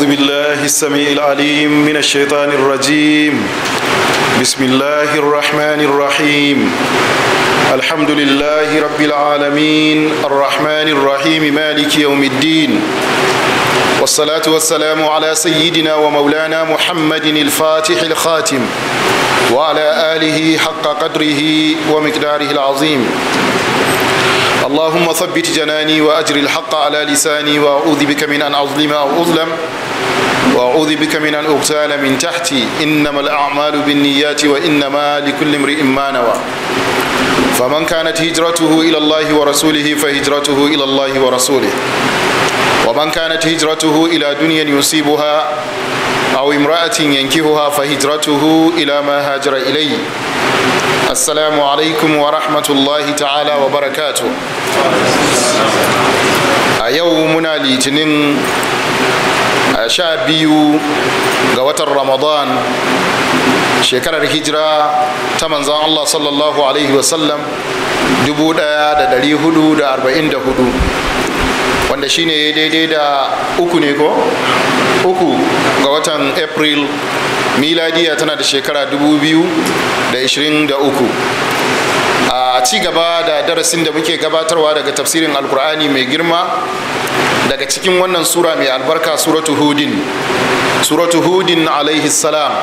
أعوذ بالله السميع العليم من الشيطان الرجيم بسم الله الرحمن الرحيم الحمد لله رب العالمين الرحمن الرحيم مالك يوم الدين والصلاة والسلام على سيدنا ومولانا محمد الفاتح الخاتم وعلى آله حق قدره ومقداره العظيم اللهم ثبت جناني وأجر الحق على لساني وأعوذ بك من أن أظلم أو أظلم وأعوذ بك من أن أغتال من تحتي إنما الأعمال بالنيات وإنما لكل امرئ ما نوى فمن كانت هجرته إلى الله ورسوله فهجرته إلى الله ورسوله ومن كانت هجرته إلى دنيا يصيبها أو امرأة ينكهها فهجرته إلى ما هاجر إليه السلام عليكم ورحمة الله تعالى وبركاته a yau muna litinin a sha biyu ga watan ramadan shekarar hijira ta manzan allah sallallahu alaihi wasallam 1444 wanda shine ya daidai da uku ne ko uku ga watan april miladiya tana da shekara 2023 a ci gaba da darasin da muke gabatarwa daga tafsirin alkur'ani mai girma daga cikin wannan sura mai albarka suratu hudin suratu hudin alaihi salam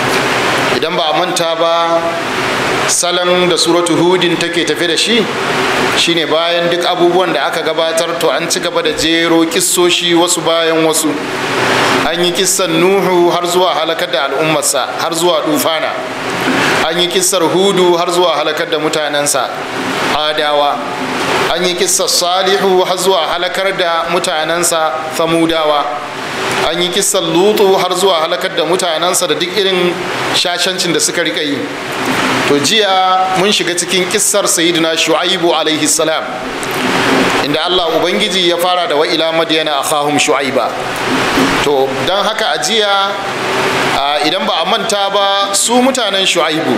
idan ba a manta ba salon da suratu hudin take tafe da shi shine bayan duk abubuwan da aka gabatar to an ci gaba da jero kissoshi wasu bayan wasu an yi kissan nuhu har zuwa halakar da al'ummarsa har zuwa dufana an yi kissar hudu har zuwa halakar da mutanensa adawa an yi kissar salihu har zuwa halakar da mutanensa famudawa an yi kissar lutu har zuwa halakar da mutanensa da duk irin shashancin da suka rika yi to jiya mun shiga cikin kissar sayidina shu'aibu alaihi salam inda allah ubangiji ya fara da wa'ila madiyana akhahum shu'aiba to don haka a jiya idan ba a manta ba su mutanen shu'aibu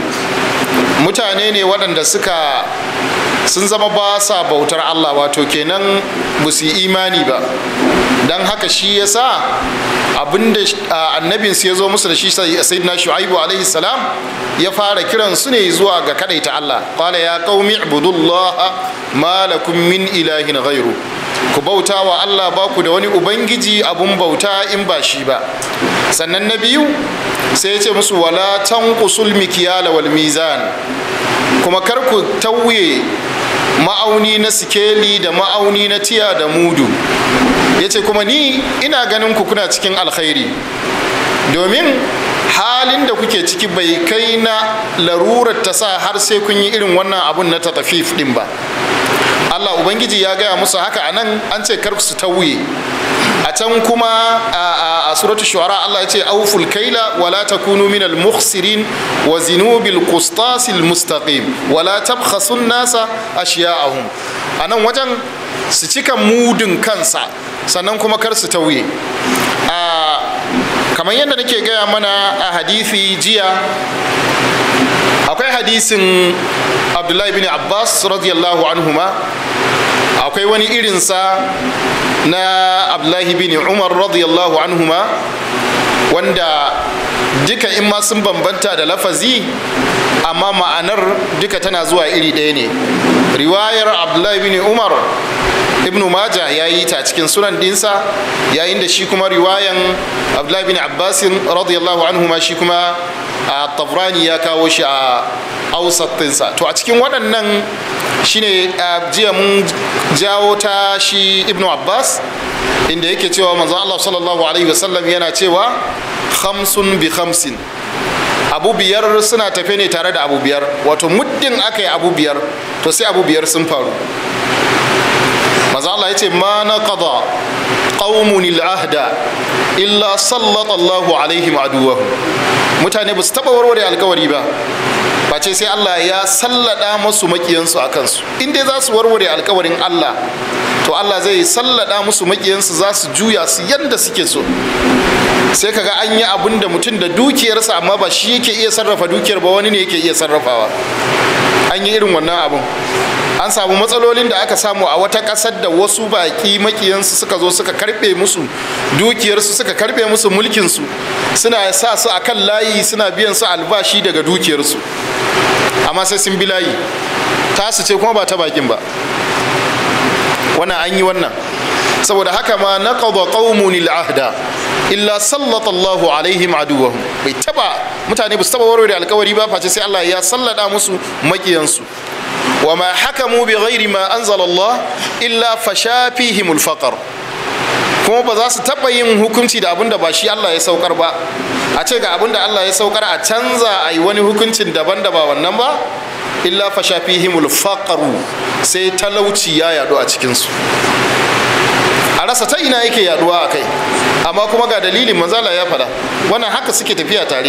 mutane ne waɗanda suka sun zama ba sa bautar allah wato kenan ba su yi imani ba don haka shi ya sa abinda annabinsu ya zo musu da shi sayyidina shu'aibu alaihi salam ya fara kiran su ne zuwa ga kadaita allah qala ya qaumi ibudullah ma lakum min ilahin ghairu ku bauta wa allah ba ku da wani ubangiji abun bauta in ba shi ba sannan na biyu sai ya ce musu wala tanqusul mikyala wal mizan kuma kar ku tauye ma'auni na sikeli da ma'auni na tiya da mudu ya ce kuma ni ina ganin ku kuna cikin alkhairi domin halin da kuke ciki bai kai na larurar ta sa har sai kun yi irin wannan abun na tatafif din ba allah ubangiji ya gaya musu haka a nan an ce kar su tauye a can kuma a suratul shu'ara Allah ya ce auful kaila wala takunu minal mukhsirin wa zinu bil qistasil mustaqim wala tabkhasun nasa ashiya'ahum anan wajen su cika mudun kansa sannan kuma kar su tauye a kamar yadda nake gaya mana a hadisi jiya akwai hadisin abdullahi bin abbas radiyallahu anhuma akwai wani irinsa na abdullahi bin umar radiyallahu anhuma wanda duka in ma sun bambanta da lafazi amma ma'anar duka tana zuwa iri ɗaya ne riwayar abdullahi bin umar ibn maja ya yi ta cikin sunan dinsa yayin da shi kuma riwayan abdullahi bin abbasin radiyallahu anhuma shi kuma a tabrani ya kawo shi a ausattinsa to a cikin waɗannan shine jiya mun jawo ta shi ibnu abbas inda yake cewa manzon allah sallallahu alaihi wasallam yana cewa khamsun bi khamsin abu biyar suna tafe ne tare da abu biyar wato muddin aka yi abu biyar to sai abu biyar sun faru manzon allah ya ce ma na qada qaumun ahda illa sallata allahu alaihim aduwahum mutane ba su taba warware alkawari ba face sai Allah ya sallada masu makiyansu a kansu in dai za su warware alkawarin Allah to Allah zai sallada musu makiyansu za su juya su yadda suke so sai kaga an yi abin da mutum da dukiyarsa amma ba shi yake iya sarrafa dukiyar ba wani ne yake iya sarrafawa an yi irin wannan abun an samu matsalolin da aka samu a wata ƙasar da wasu baƙi makiyansu suka zo suka karɓe musu dukiyarsu suka karɓe musu mulkinsu suna sa su a kan layi suna biyan su albashi daga dukiyarsu amma sai sun bi layi tasu ce kuma ba ta bakin ba wannan an yi wannan saboda haka ma na qada qaumun ahda illa sallata Allahu alaihim aduwahum bai taba mutane ba su taba warware alkawari ba face sai Allah ya sallada musu makiyansu wa ma hakamu bi ghairi ma anzala Allah illa fasha fihim alfaqr kuma ba za su taba yin hukunci da abin da ba shi Allah ya saukar ba a ce ga abin da Allah ya saukar a canza a yi wani hukuncin daban da ba wannan ba illa fasha fihim alfaqr sai talauci ya yadu a cikinsu a rasa ta ina yake yaduwa a kai amma kuma ga dalilin manzala ya fada wannan haka suke tafiya tare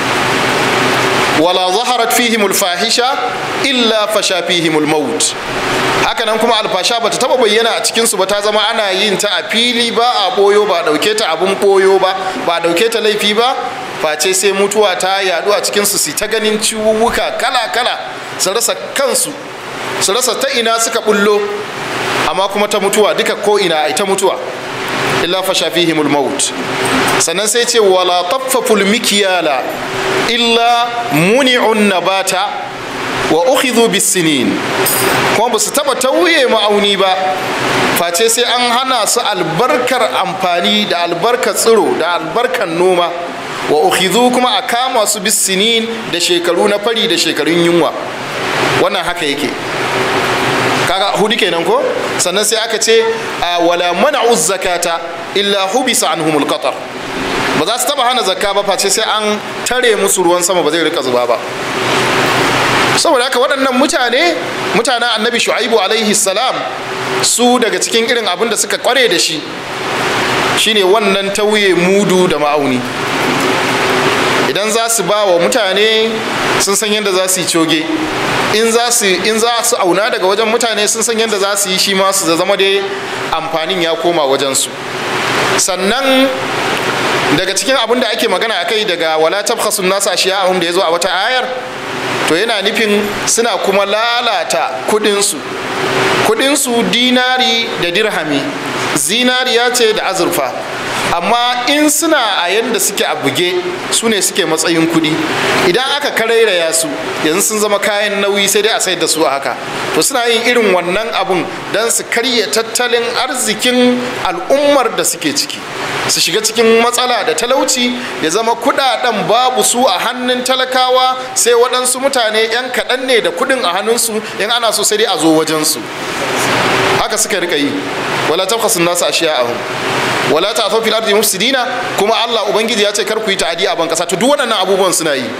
wala zaharat fihim alfahisha illa fasha fihim almaut haka nan kuma alfasha bata taba bayyana a cikin su ba ta zama ana yin ta a fili ba a boyo ba dauke ta abun boyo ba ba dauke ta laifi ba face sai mutuwa ta yadu a cikin su ta ganin ciwuwuka kala kala su rasa kansu su rasa ta ina suka bullo amma kuma ta mutuwa duka ko ina ita mutuwa illa fasha fihimul maut sannan sai ce wala taffaful mikyala illa muni'un nabata wa ukhidhu bisinin kuma ba su taba tauye ma'auni ba face sai an hana su albarkar amfani da albarkar tsiro da albarkar noma wa ukhidhu kuma a kama su bisinin da shekaru na fari da shekarun yunwa wannan haka yake kaga hudu kenan ko sannan sai aka ce a wala mana'u zakata illa hubisa anhumul qatar ba za su taba hana zakka ba face sai an tare musu ruwan sama ba zai rika zuba ba saboda haka waɗannan mutane mutanen annabi shu'aibu alaihi salam su daga cikin irin abin da suka kware da shi shine wannan tauye mudu da ma'auni idan za su ba wa mutane sun san yadda za su yi coge in za su in za su auna daga wajen mutane sun san yadda za su yi shi ma su zama dai amfanin ya koma wajen su sannan daga cikin abin da ake magana akai daga wala tabkhasun nasa ashiya'ahum da yazo a wata ayar to yana nufin suna kuma lalata kudinsu kudinsu dinari da dirhami zinariya ce da azurfa amma in suna a yadda suke a buge su ne suke matsayin kudi idan aka karairaya su yanzu sun zama kayan nauyi sai dai a sayar da su a haka to suna yin irin wannan abun don su karya tattalin arzikin al'ummar da suke ciki su shiga cikin matsala da talauci ya zama kudaden babu su a hannun talakawa sai waɗansu mutane 'yan kaɗan ne da kudin a hannunsu in ana so sai dai a zo wajensu haka suka rika yi wala tabkhasu nasu ashiya'ahum wala ta'thaw fil ardi mufsidina kuma Allah ubangiji ya ce kar ku yi ta'adi a ban kasa to duk waɗannan abubuwan suna yi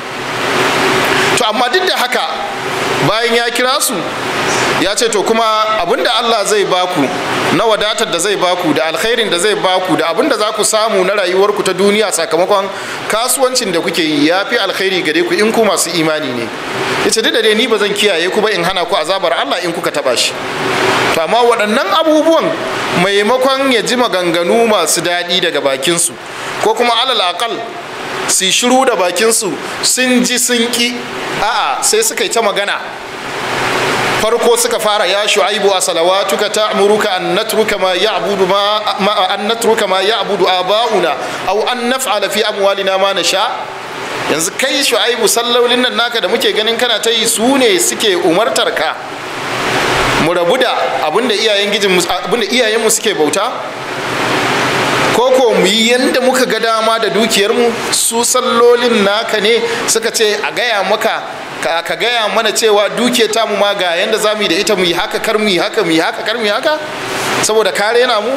to amma duk da haka bayan ya kira su ya ce to kuma abinda Allah zai baku na wadatar da zai baku da alkhairin da zai baku da abinda za ku samu na rayuwarku ta duniya sakamakon kasuwancin da kuke yi ya fi alkhairi gare ku in ku masu imani ne ya ce duk da dai ni ba zan kiyaye ku ba in hana ku azabar Allah in kuka taba shi to amma waɗannan abubuwan maimakon ya ji maganganu masu daɗi daga bakinsu ko kuma alal akal su shiru da bakinsu sun ji sun ki a'a sai suka yi ta magana farko suka fara ya shu'aibu a salawatuka ta'muruka an natruka ma ya'budu ma an natruka ma ya'budu aba'una aw an naf'ala fi amwalina ma nasha yanzu kai shu'aibu sallolin nan naka da muke ganin kana ta yi su ne suke umartar ka mu rabu da abinda iyayen gijin abinda iyayenmu suke bauta ko ko mu yi yanda muka ga dama da dukiyarmu su sallolin naka ne suka ce a gaya maka ka gaya mana cewa duke ta mu ma ga yanda za mu yi da ita mu yi haka kar mu yi haka mu yi haka kar mu yi haka saboda kare na mu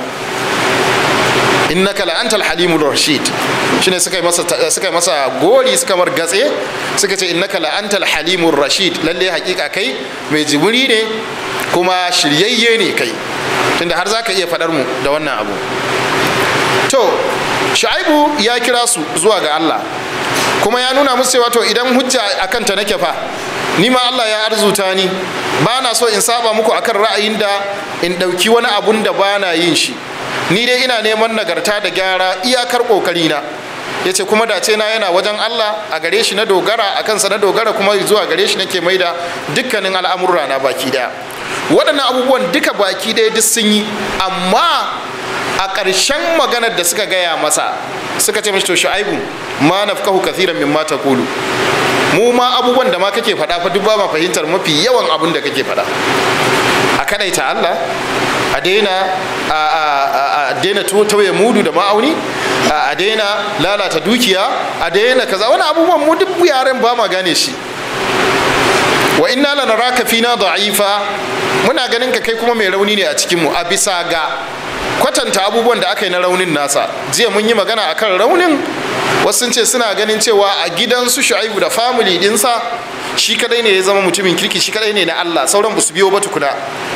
innaka la antal halimur rashid shine suka yi masa suka yi masa gori suka mar gatse suka ce innaka la antal halimur rashid lalle hakika kai mai jiburi ne kuma shiryayye ne kai tunda har zaka iya fadar mu da wannan abu to shu'aibu ya kira su zuwa ga Allah kuma ya nuna musu cewa to idan hujja akan ta nake fa ni ma Allah ya arzuta ni ba na so in saba muku akan ra'ayin da in ɗauki wani abun da ba na yin shi ni dai ina neman nagarta da gyara iyakar ƙoƙari na yace kuma dace na yana wajen Allah a gare shi na dogara a kansa na dogara kuma zuwa gare shi nake maida dukkanin al'amurra na baki daya waɗannan abubuwan duka baki daya duk sun yi amma a ƙarshen maganar da suka gaya masa suka ce mashi to shu'aibu ma nafkahu kathiran mimma taqulu mu ma abubuwan da ma kake faɗa fa duk ba ma fahimtar mafi yawan abin da kake faɗa a kadaita Allah a daina a daina tauye mudu da ma'auni a daina lalata dukiya a daina kaza wani abubuwan mu duk yaren ba ma gane shi wa inna lanaraka fina da'ifa muna ganin ka kai kuma mai rauni ne a cikin mu a bisa ga kwatanta abubuwan da aka yi na raunin nasa jiya mun yi magana akan raunin wasu sun ce suna ganin cewa a gidansu shu'aibu da family dinsa shi kadai ne ya zama mutumin kirki shi kadai ne na Allah sauran ba su biyo ba tukuna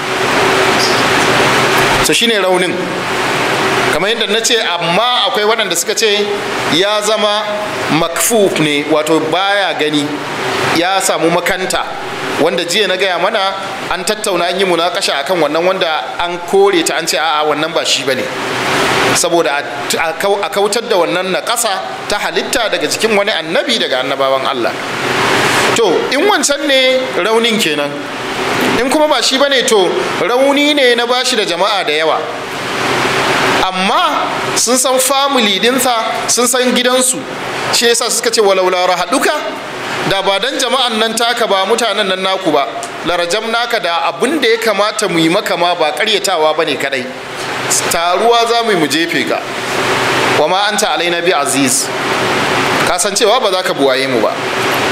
so shine raunin kamar yadda na ce amma akwai waɗanda suka ce ya zama makfuf ne wato baya gani ya samu makanta wanda jiya na gaya mana an tattauna an yi munakasha akan wannan wanda an kore ta an ce a'a wannan ba shi bane saboda a kautar da wannan na ƙasa ta halitta daga jikin wani annabi daga annabawan Allah to in wancan ne raunin kenan in kuma ba shi bane to rauni ne na bashi da jama'a da yawa amma sun san family dinsa sun san gidansu shi yasa suka ce walaula rahaduka da ba dan jama'an nan taka ba mutanen nan naku ba larajam naka da abin da ya kamata mu yi maka ma ba karyatawa bane kadai taruwa za mu yi mu jefe ka wa ma anta alaina bi aziz ka san cewa ba za ka buwaye mu ba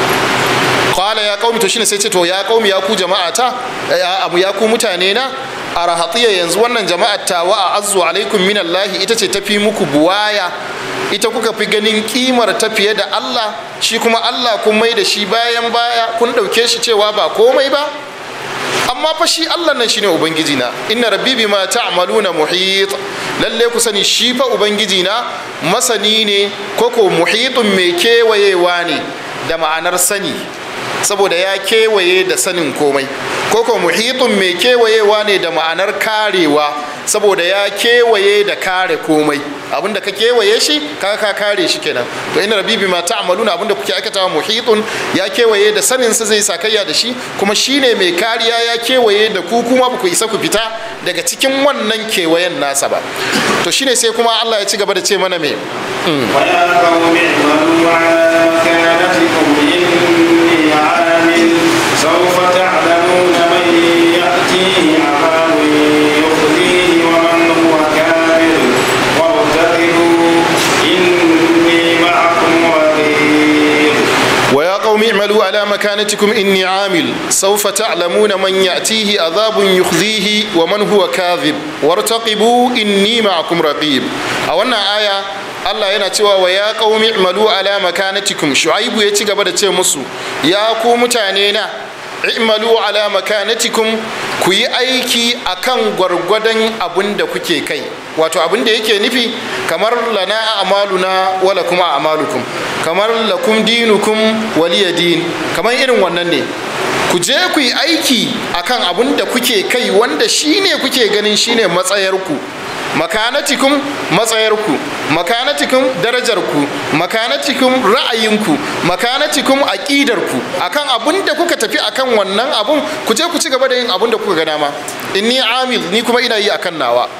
qala ya qaumi to shine sai ce to ya qaumi ya ku jama'ata ya abu ya ku mutane na arahatiya yanzu wannan jama'ar tawa a azzu alaikum minallahi ita ce tafi muku buwaya ita kuka fi ganin kimar ta fiye da Allah shi kuma Allah kun mai da shi bayan baya kun ɗauke shi cewa ba komai ba amma fa shi Allah nan shine ubangiji na inna rabbi bima ta'maluna muhit lalle ku sani shi fa ubangiji na masani ne koko muhitun mai kewayewa ne da ma'anar sani saboda ya kewaye da sanin komai koko muhitun mai kewayewa ne da ma'anar karewa saboda ya kewaye da kare komai abinda ka kewaye shi ka ka kare shi kenan to ina rabbi bima ta'maluna abinda kuke aikatawa muhitun ya kewaye da sanin sa zai sakayya da shi kuma shine mai kariya ya kewaye da ku kuma ba ku isa ku fita daga cikin wannan kewayen nasa ba to shine sai kuma Allah ya ci gaba da ce mana me ويا قوم اعملوا على مكانتكم إني عامل سوف تعلمون من يأتيه عذاب يخزيه ومن هو كافر وارتقبوا إني معكم رقيب ويا قوم اعملوا على مكانتكم إني عامل سوف تعلمون من يأتيه عذاب يخزيه ومن هو كاذب وارتقبوا إني معكم رقيب أولنا آية Allah yana cewa wa ya qaumi i'malu ala makanatikum shu'aibu ya ci gaba da ce musu ya ku mutane na i'malu ala makanatikum ku yi aiki akan gwargwadon abin da kuke kai wato abin da yake nufi kamar lana a'maluna wala kuma a'malukum kamar lakum dinukum waliya din kamar irin wannan ne ku je ku yi aiki akan abin da kuke kai wanda shine kuke ganin shine matsayarku makanatikum matsayarku makanatikum darajarku makanatikum ra'ayinku makanatikum aqidarku akan abun da kuka tafi akan wannan abun ku je ku ci gaba da yin abun da kuka ga dama inni amil ni kuma ina yi akan nawa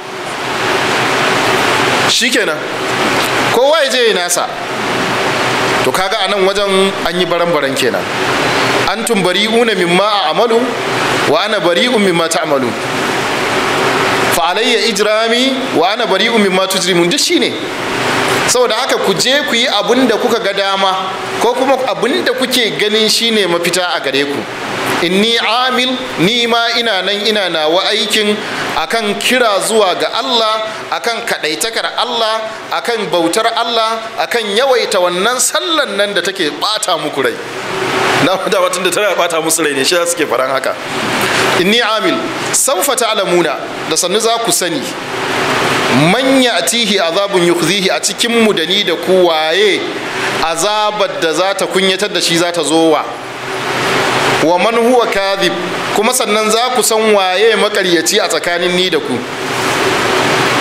shikenan kowa ya je ya nasa to kaga anan wajen an yi baran-baran kenan antum bari'una mimma a amalu wa ana bari'un mimma ta'malu fa alayya ijrami wa ana bari'un mimma tujrimun duk shine saboda haka ku je ku yi abin da kuka ga dama ko kuma abin da kuke ganin shine mafita a gare ku inni amil ni ma ina nan ina nawa aikin akan kira zuwa ga Allah akan kadaitakar Allah akan bautar Allah akan yawaita wannan sallan nan da take bata muku rai na da watan da tana bata musu rai ne shi suke faran haka inni amil sawfa ta'lamuna da sannu za ku sani man ya'tihi azabun yukhzihi a cikin mu da ni da ku waye azabar da za ta kunyatar da shi za ta zo wa wa man huwa kadhib kuma sannan za ku san waye makaryaci a tsakanin ni da ku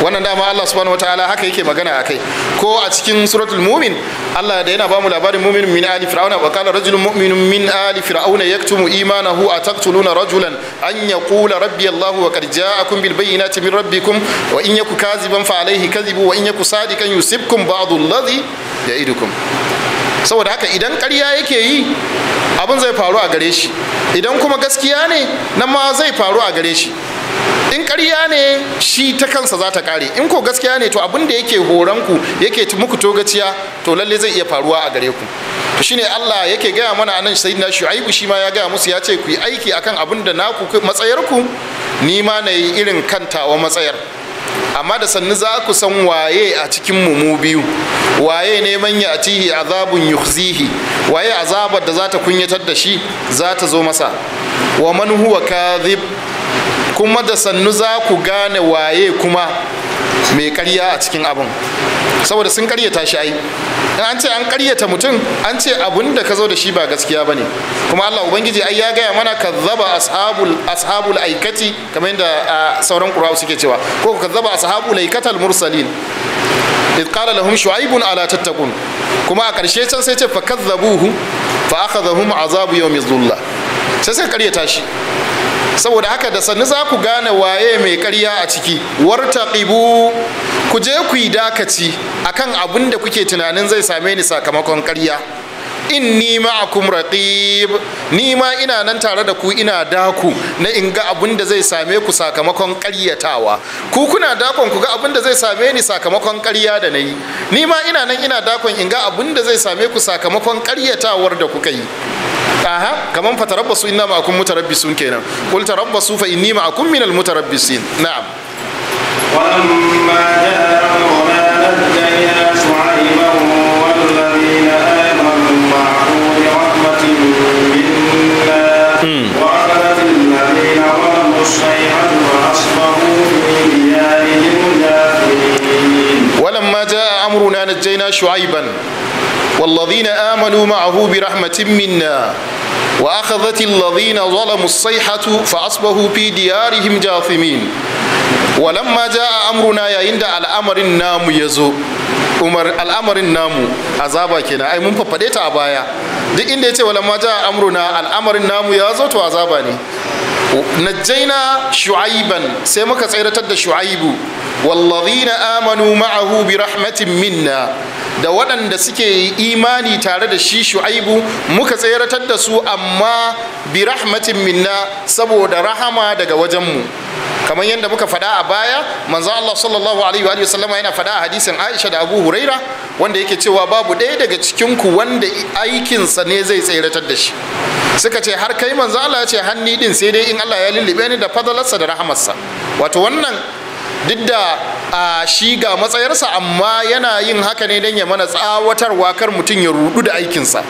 wannan dama Allah subhanahu wataala haka yake magana akai ko a cikin suratul mumin Allah da yana bamu labarin mu'min min ali fir'auna wa qala rajulun mu'minun min ali fir'auna yaktumu imanahu ataqtuluna rajulan an yaqula rabbi Allah wa qad ja'akum bil bayyinati min rabbikum wa in yaku kaziban fa alayhi kadhibu wa in yaku sadikan yusibkum ba'du alladhi ya'idukum saboda haka idan ƙarya yake yi abin zai faru a gare shi idan kuma gaskiya ne nan ma zai faru a gare shi in ƙarya ne shi ta kansa za ta ƙare in ko gaskiya ne to abin da yake horonku yake muku togaciya to lalle zai iya faruwa a gare ku to shine Allah yake gaya mana anan sayyidina Shu'aibu shi ma ya gaya musu ya ce ku yi aiki akan abin da naku matsayarku ni ma na yi irin kantawa matsayar amma da sannu za ku san waye a cikin mu mu biyu waye ne man ya atihi azabun yukhzihi waye azabar da za ta kunyatar da shi za ta zo masa wa man huwa kadhib kuma da sannu za ku gane waye kuma mai karya a cikin abin saboda sun karyata shi ai in an ce an karyata mutum an ce abun da ka zo da shi ba gaskiya ba ne kuma allah ubangiji ai ya gaya mana kazzaba ashabul ashabul aikati kamar yadda sauran qur'ani suke cewa ko kazzaba ashabul aikatal mursalin إذ قال لهم شعيب ألا تتقون كما أكرشي can sai ce fa kazzabuhu fa akhadhahum azabu yawmi dhulla sai sai karyata shi saboda haka da sannu za ku gane waye mai karya a ciki wartaqibu ku je ku yi dakaci akan abin da kuke tunanin zai same ni sakamakon karya inni ma'akum raqib ni ma ina nan tare da ku ina daku na in ga abin da zai same ku sakamakon ƙaryatawa ku kuna dakon ku ga abin da zai same ni sakamakon ƙarya da nayi ni ma ina nan ina dakon in ga abin da zai same ku sakamakon ƙaryatawar da kuka yi aha kaman fatarabbasu inna ma'akum mutarabbisun kenan qul tarabbasu fa inni ma'akum minal mutarabbisin na'am ولما جاء أمرنا نجينا شعيبا والذين آمنوا معه برحمة منا وأخذت الذين ظلموا الصيحة فأصبحوا في ديارهم جاثمين ولما جاء أمرنا نجينا شعيبا والذين آمنوا معه برحمة منا وأخذت الذين ظلموا الصيحة فأصبحوا في ديارهم جاثمين ولما جاء أمرنا يا عند الأمر النام يزو umar al'amarin namu azaba kenan ai mun faffade ta a baya duk inda ya ce walamma ja amruna al'amarin namu ya zo to azaba ne najjaina shu'aiban sai muka tsairatar da shu'aibu wallazina amanu ma'ahu bi rahmatin minna da waɗanda suke imani tare da shi shu'aibu muka tseratar da su amma bi rahmatin minna saboda rahama daga wajenmu kamar yadda muka faɗa a baya manzo Allah sallallahu alaihi wa sallama yana faɗa a hadisin Aisha da Abu Huraira wanda yake cewa babu ɗaya daga cikin ku wanda aikinsa ne zai tseratar da shi suka ce har kai manzo Allah ya ce hanni din sai dai in Allah ya lullube ni da fadalarsa da rahamarsa wato wannan duk da a shi ga matsayarsa amma yana yin haka ne don ya mana tsawatarwa kar mutum ya rudu da aikinsa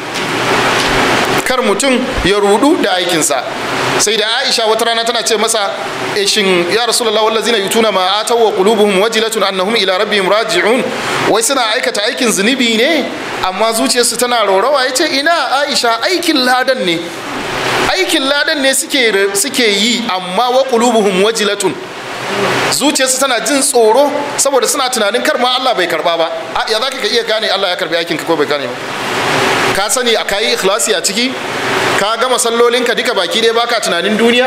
kar mutum ya rudu da aikinsa sai da aisha wata rana tana ce masa shin ya rasulullah wallazina yutuna ma ataw wa qulubuhum wajilatun annahum ila rabbihim raji'un wai suna aikata aikin zunubi ne amma zuciyarsu tana rorawa yace ina aisha aikin ladan ne aikin ladan ne suke suke yi amma wa qulubuhum wajilatun zuciyarsu tana jin tsoro saboda suna tunanin kar ma Allah bai karba ba ya zaka ka iya gane Allah ya karbi aikin ka ko bai gane ba ka sani a kayi ikhlasi a ciki ka gama sallolinka duka baki ɗaya baka tunanin duniya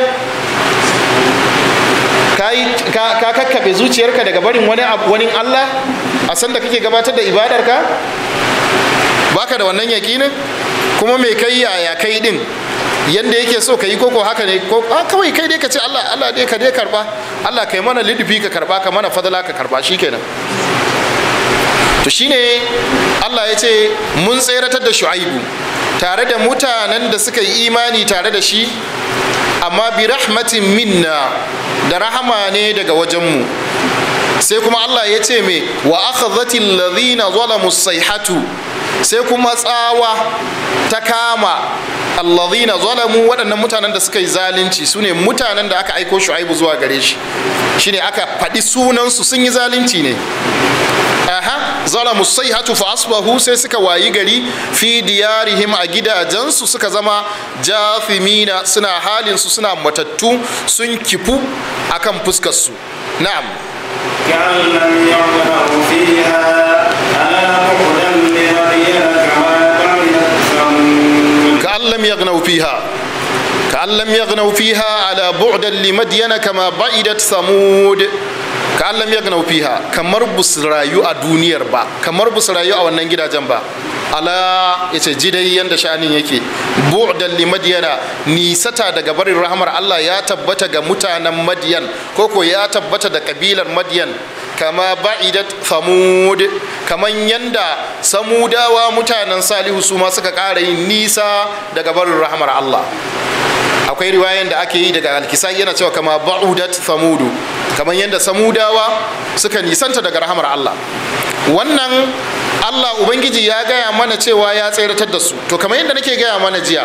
ka kakkaɓe zuciyarka daga barin wani wani Allah a san da kake gabatar da ibadarka baka da wannan yakinin kuma mai kai yaya kai din yanda yake so ka yi koko haka ne ko kawai kai dai ka ce Allah Allah dai ka dai karba Allah kai mana lidufi ka karba ka mana fadala ka karba shikenan to shine Allah ya ce mun tseratar da shu'aibu tare da mutanen da suka yi imani tare da shi amma bi rahmatin minna da rahama ne daga wajenmu sai kuma Allah ya ce me wa akhadhati alladhina zalamu sayhatu sai kuma tsawa ta kama alladhina zalamu waɗannan mutanen da suka yi zalunci su ne mutanen da aka aiko shu'aibu zuwa gare shi shine aka faɗi sunansu sun yi zalunci ne aha zalamu sayhatu fa asbahu sai suka wayi gari fi diyarihim a gidajensu suka zama jafimina suna halin su suna matattu sun kifu akan fuskar su na'am كأن لم يغنوا فيها ألا بعدا لمدين كما بعدت ثمود كأن لم يغنوا فيها كأن لم يغنوا فيها على بعدا لمدين كما بعدت ثمود كأن لم يغنوا فيها kamar bus rayu a duniyar ba kamar bus rayu a wannan gidajen ba ala yace ji dai yanda sha'anin yake bu'dan li madyana nisata daga barin rahmar Allah ya tabbata ga mutanen madyan koko ya tabbata da kabilar madyan kama ba'idat thamud kaman yanda samudawa mutanen salihu su ma suka ƙara yin nisa daga barin rahmar Allah akwai riwayan da ake yi daga alkisai yana cewa kama ba'udat thamudu kamar yadda samudawa suka nisanta daga rahamar Allah wannan Allah ubangiji ya gaya mana cewa ya tseratar da su to kamar yadda nake gaya mana jiya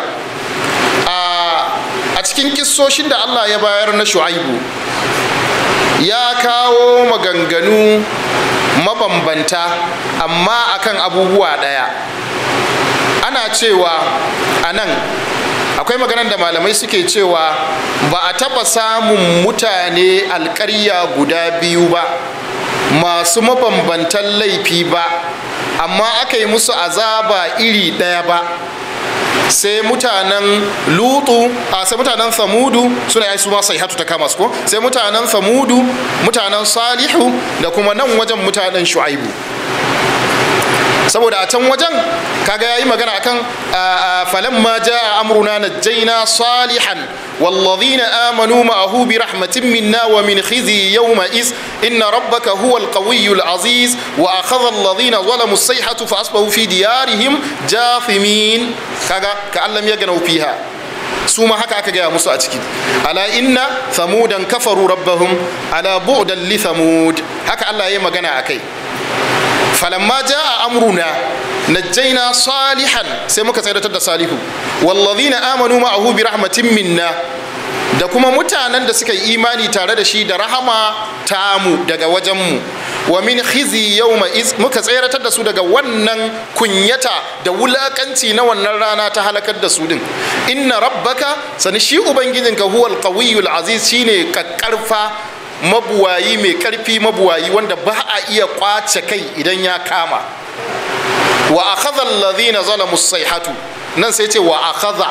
a cikin kissoshin da Allah ya bayar na shu'aibu ya kawo maganganu mabambanta amma akan abubuwa ɗaya ana cewa a nan akwai maganar da malamai suke cewa ba a taɓa samun mutane alƙarya guda biyu ba masu mabambantan laifi ba amma aka yi musu azaba iri ɗaya ba sai mutanen lutu a sai mutanen samudu suna yi su ma sai hatu ta kama su ko sai mutanen samudu mutanen salihu da kuma nan wajen mutanen shu'aibu saboda a can wajen kaga yayi magana akan falamma jaa amruna najjayna salihan والذين آمنوا معه برحمة منا ومن خزي يومئذ إن ربك هو القوي العزيز وأخذ الذين ظلموا الصيحة فأصبحوا في ديارهم جاثمين كذا كأن لم يغنوا فيها su ma haka aka gaya musu a ciki ala inna thamudan kafaru rabbahum ala bu'dan li thamud haka Allah ya magana akai falamma jaa amruna najjayna salihan sai muka tsayar da salihu wallazina amanu ma'ahu bi rahmatin minna da kuma mutanen da suka yi imani tare da shi da rahama tamu daga wajenmu wa min khizi yawma iz muka tseratar da su daga wannan kunyata da wulakanci na wannan rana ta halakar da su din inna rabbaka sani shi ubangijinka huwal qawiyul aziz shine kakkarfa mabuwayi mai karfi mabuwayi wanda ba a iya kwace kai idan ya kama wa akhadha alladhina zalamu sayhatu nan sai ce wa akhadha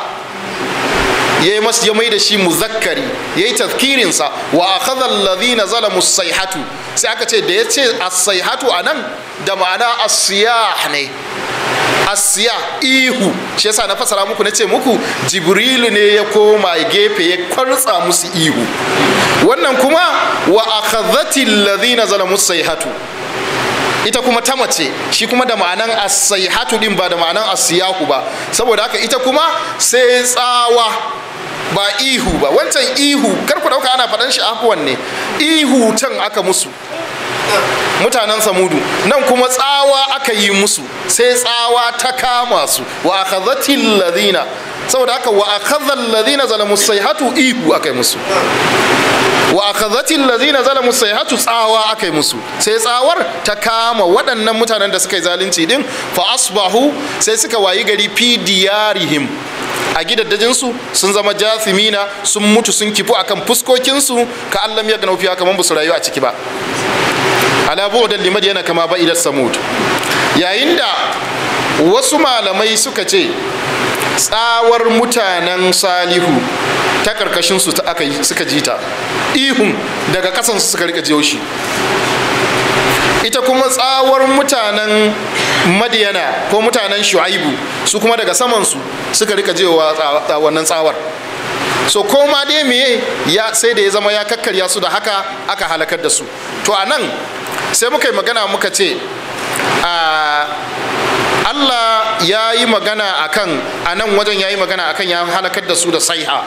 ya yi ya mai da shi muzakkari ya yi tafkirinsa wa akhadha alladhina zalamu sayhatu sai aka ce da ya ce as-sayhatu anan da ma'ana as-siyah ne asiya ihu shi yasa na fasara muku na ce muku jibrilu ne ya koma gefe ya kwartsa musu ihu wannan kuma wa akhadhati alladhina zalamu sayhatu ita kuma ta mace shi kuma da ma'anan as-sayhatu din ba da ma'anan as-siyahu ba saboda haka ita kuma sai tsawa ba ihu ba wancan ihu kar ku dauka ana faɗan shi afuwan ne ihu can aka musu mutanen samudu nan kuma tsawa aka yi musu sai tsawa ta kama su wa akhadhatil ladina saboda haka wa akhadhal ladina zalamu sayhatu ihu aka yi musu wa akhadhatil ladina zalamu sayhatu tsawa aka yi musu sai tsawar ta kama waɗannan mutanen da suka yi zalunci din fa asbahu sai suka wayi gari fi diyarihim a gidaddajinsu sun zama jathimina sun mutu sun kifu akan fuskokinsu ka allam ya gana fiya kamar su rayu a ciki ba ala bu'dan limad yana kama ba ila samud yayin da wasu malamai suka ce tsawar mutanen salihu ta karkashin su ta aka suka ji ta ihun daga kasan su suka rika jiyo shi ita kuma tsawar mutanen madiyana ko mutanen shu'aibu su kuma daga samansu suka rika jewa wannan tsawar so koma dai meye ya sai da ya zama ya kakkarya su da haka aka halakar da su to a nan sai muka yi magana muka ce Allah ya yi magana akan a nan wajen ya yi magana akan ya halakar da su da saiha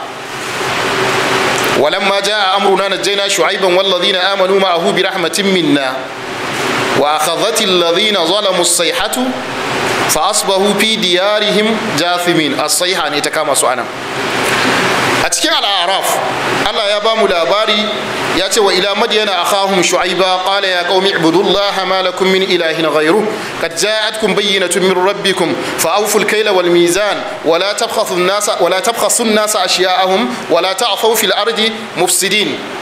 ولما جاء أمرنا نجينا شعيبا والذين آمنوا معه برحمة منا وأخذت الذين ظلموا الصيحة فأصبحوا في ديارهم جاثمين الصيحة نتكامى سؤانا أتكي على الأعراف الله يا بام لاباري ياتي وإلى مدين أخاهم شعيبا قال يا قوم اعبدوا الله ما لكم من إله غيره قد جاءتكم بينة من ربكم فأوفوا الكيل والميزان ولا تبخسوا الناس ولا تبخسوا الناس أشياءهم ولا تعثوا في الأرض مفسدين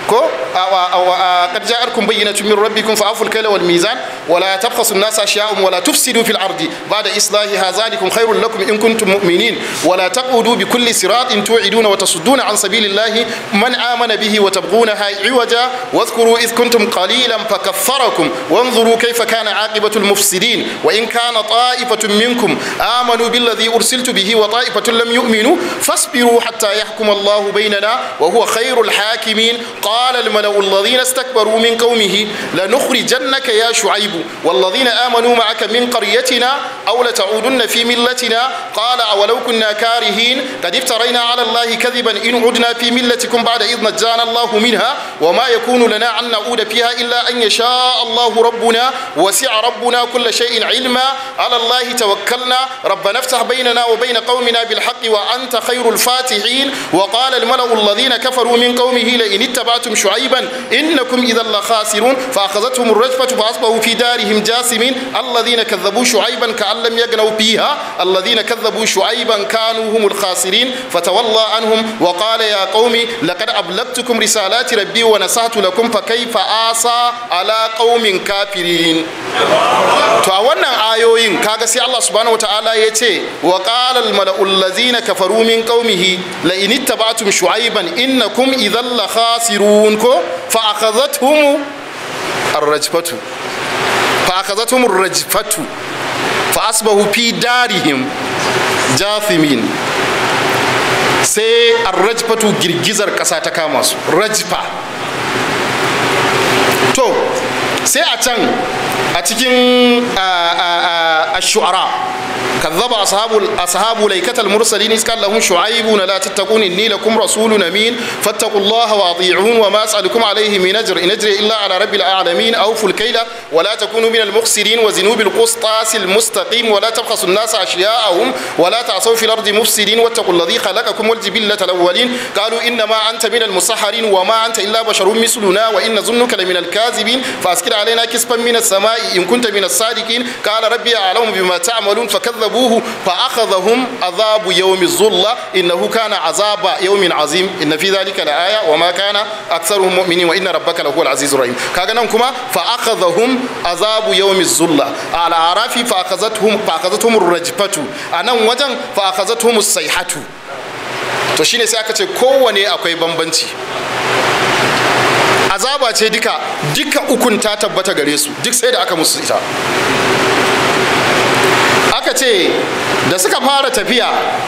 ko qad ja'akum bayyinatun min rabbikum fa'aful kayla wal mizan wa la tabkhasu an-nasa ashya'ahum wa la tufsidu fil ardi ba'da islahiha zalikum khairul lakum in kuntum mu'minin wa la taqudu bi kulli siratin tu'iduna wa tasudduna an sabilillahi man amana bihi wa tabghunaha iwaja واذكروا إذ كنتم قليلا فكفركم وانظروا كيف كان عاقبة المفسدين وإن كان طائفة منكم آمنوا بالذي أرسلت به وطائفة لم يؤمنوا فاصبروا حتى يحكم الله بيننا وهو خير الحاكمين قال الملأ الذين استكبروا من قومه لنخرجنك يا شعيب والذين آمنوا معك من قريتنا أو لتعودن في ملتنا قال أولو كنا كارهين قد افترينا على الله كذبا إن عدنا في ملتكم بعد إذ نجانا الله منها وما يكون لنا أن نعود فيها إلا أن يشاء الله ربنا وسع ربنا كل شيء علما على الله توكلنا ربنا افتح بيننا وبين قومنا بالحق وأنت خير الفاتحين وقال الملأ الذين كفروا من قومه لئن اتبعتم شعيبا إنكم إذا لخاسرون فأخذتهم الرجفة فأصبحوا في دارهم جاثمين الذين كذبوا شعيبا كأن لم يغنوا فيها الذين كذبوا شعيبا كانوا هم الخاسرين فتولى عنهم وقال يا قوم لقد أبلغتكم رسالات ربي ونصحت لكم فكيف آسى على قوم كافرين to a wannan ayoyin kaga sai Allah subhanahu wataala ya ce wa qala al mala'ul ladzina kafaru min qaumihi la in ittaba'tum shu'ayban innakum idhal la khasirun ko fa akhadhatuhum ar-rajfatu fa akhadhatuhum ar-rajfatu fa asbahu fi darihim jathimin sai ar-rajfatu girgizar kasa ta kama su rajfa to sai a can a cikin ash-shu'ara كذب أصحاب أصحاب ليكة المرسلين إذ قال لهم شعيب لا تتقون إني لكم رسول أمين فاتقوا الله وأطيعون وما أسألكم عليه من أجر إن أجري إلا على رب العالمين أوفوا الكيل ولا تكونوا من المخسرين وزنوا بالقسطاس المستقيم ولا تبخسوا الناس أشياءهم ولا تعصوا في الأرض مفسدين واتقوا الذي خلقكم والجبلة الأولين قالوا إنما أنت من المسحرين وما أنت إلا بشر مثلنا وإن ظنك لمن الكاذبين فأسكر علينا كسفا من السماء إن كنت من الصادقين قال ربي أعلم بما تعملون فكذبوا كذبوه فأخذهم عذاب يوم الظلة إنه كان عذاب يوم عظيم إن في ذلك لآية وما كان أكثرهم مؤمنين وإن ربك لهو العزيز الرحيم كاغنا كما فأخذهم عذاب يوم الظلة على أعراف فأخذتهم فأخذتهم الرجفة أنا وجن فأخذتهم الصيحة to shine sai aka ce kowane akwai bambanci azaba ce duka duka ukun ta tabbata gare su duk sai da aka musu ita aka ce da suka fara tafiya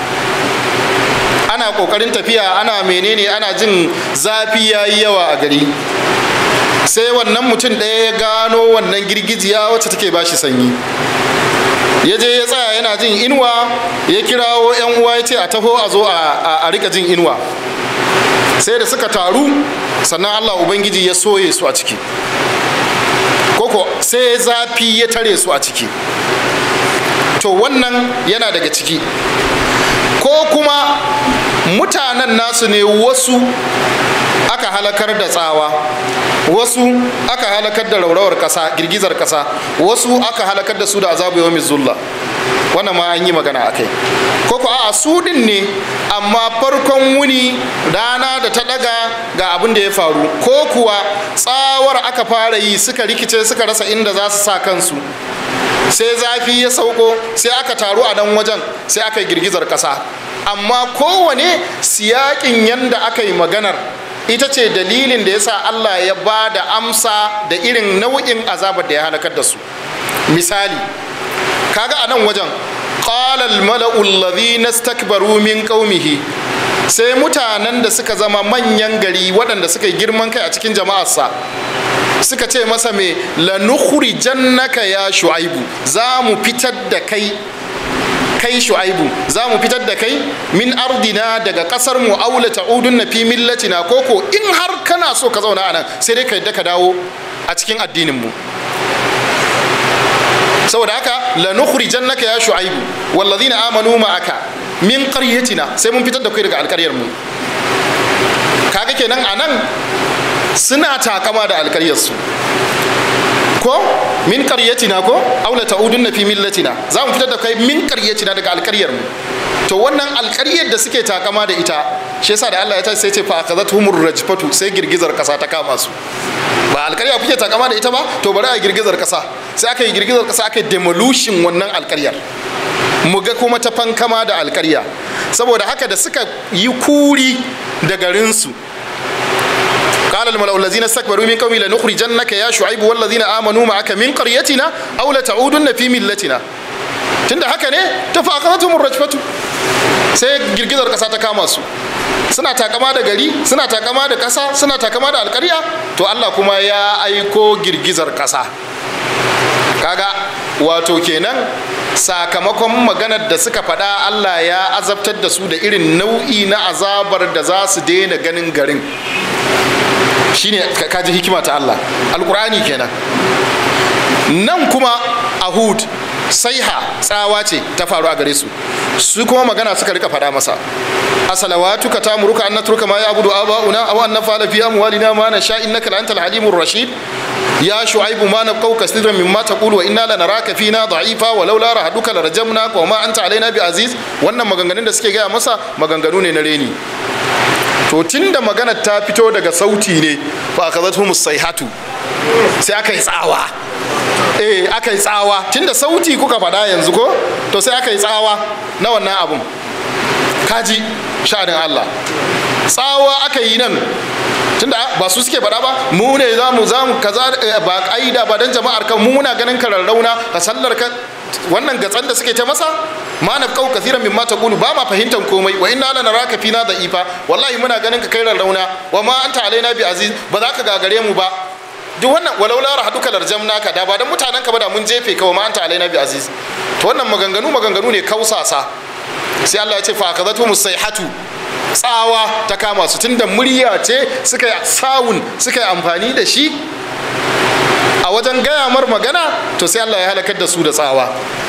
ana kokarin tafiya ana menene ana jin zafi ya yi yawa a gari sai wannan mutum ɗaya ya gano wannan girgijiya wacce take bashi sanyi ya je ya tsaya yana jin inuwa ya kirawo 'yan uwa ya ce a taho a zo a rika jin inuwa sai da suka taru sannan allah ubangiji ya soye su a ciki koko sai zafi ya tare su a ciki to wannan yana daga ciki ko kuma mutanen nasu ne wasu aka halakar da tsawa wasu aka halakar da raurawar kasa girgizar kasa wasu aka halakar da su da azabu yawmin zulla wannan ma an yi magana a kai ko ko a su din ne amma farkon wuni rana da ta daga ga abin da ya faru ko kuwa tsawar aka fara yi suka rikice suka rasa inda za su sa kansu sai zafi ya sauko sai aka taru a nan wajen sai aka yi girgizar ƙasa amma kowane siyakin yanda aka yi maganar ita ce dalilin da ya sa Allah ya ba da amsa da irin nau'in azabar da ya halakar da su misali kaga a nan wajen qala al-mala'u alladhina istakbaru min qaumihi sai mutanen da suka zama manyan gari waɗanda suka yi girman kai a cikin jama'arsa suka ce masa me lanukuri jannaka ya shu'aibu za mu fitar da kai kai shu'aibu za mu fitar da kai min ardina daga kasar mu aula ta'udun na fi millatina koko in har kana so ka zauna anan sai dai ka yadda ka dawo a cikin addinin mu saboda haka lanukuri jannaka ya shu'aibu wallazina amanu ma'aka min qaryatina sai mun fitar da kai daga alƙaryar mu kaga kenan anan suna takama da alkaryarsu ko min karyatina ko aula ta'udunna fi millatina za mu fitar da kai min karyatina daga alkaryar mu to wannan alkaryar da suke takama da ita shi yasa da Allah ya tashi sai ce fa akazathumur rajfatu sai girgizar kasa ta kama su ba alƙarya kuke takama da ita ba to bari a girgizar kasa sai aka yi girgizar kasa aka yi demolition wannan alƙaryar mu ga kuma ta fankama da alƙarya saboda haka da suka yi kuri da garinsu قال الملأ الذين استكبروا من قومي لنخرجنك يا شعيب والذين آمنوا معك من قريتنا أو لتعودن في ملتنا tunda haka ne ta faqatum rajfatu sai girgizar kasa ta kama su suna takama da gari suna takama da kasa suna takama da alƙarya to Allah kuma ya aiko girgizar kasa kaga wato kenan sakamakon maganar da suka faɗa Allah ya azabtar da su da irin nau'i na azabar da za su daina ganin garin shine kaji hikima ta Allah alkur'ani kenan nan kuma a hud saiha tsawa ce ta faru a gare su su kuma magana suka rika faɗa masa asalawatu ka tamuruka an natruka ma ya'budu aba'una aw an nafala fi amwalina ma nasha innaka la antal halimur rashid ya shu'aibu ma nabqau kaseeran mimma taqulu wa inna lanaraka fina da'ifa wa laula rahaduka larajamnaka wa ma anta alaina bi aziz wannan maganganun da suke gaya masa maganganu ne na reni to tunda maganar ta fito daga sauti ne fa akazatuhum sayhatu sai aka yi tsawa eh aka yi tsawa tunda sauti kuka faɗa yanzu ko to sai aka yi tsawa na wannan abun kaji sha'anin Allah tsawa aka yi nan tunda ba su suke faɗa ba mu ne za mu za mu kaza ba ƙa'ida ba dan jama'ar kan mu muna ganin ka rarrauna ka sallar ka wannan gatsan da suke ta masa ma na kau kathiran mimma taqulu ba ma fahimtar komai wa inna lana raka fina da ifa wallahi muna ganin ka kai rarrauna wa ma anta alaina bi aziz ba za ka gagare mu ba duk wannan walau la rahaduka larjamnaka da ba dan mutanen ka ba da mun jefe ka wa ma anta alaina bi aziz to wannan maganganu maganganu ne kausasa sai Allah ya ce fa akazatu musayhatu tsawa ta kama su tunda murya ce suka yi sawun suka yi amfani da shi a wajen gaya mar magana to sai Allah ya halakar da su da tsawa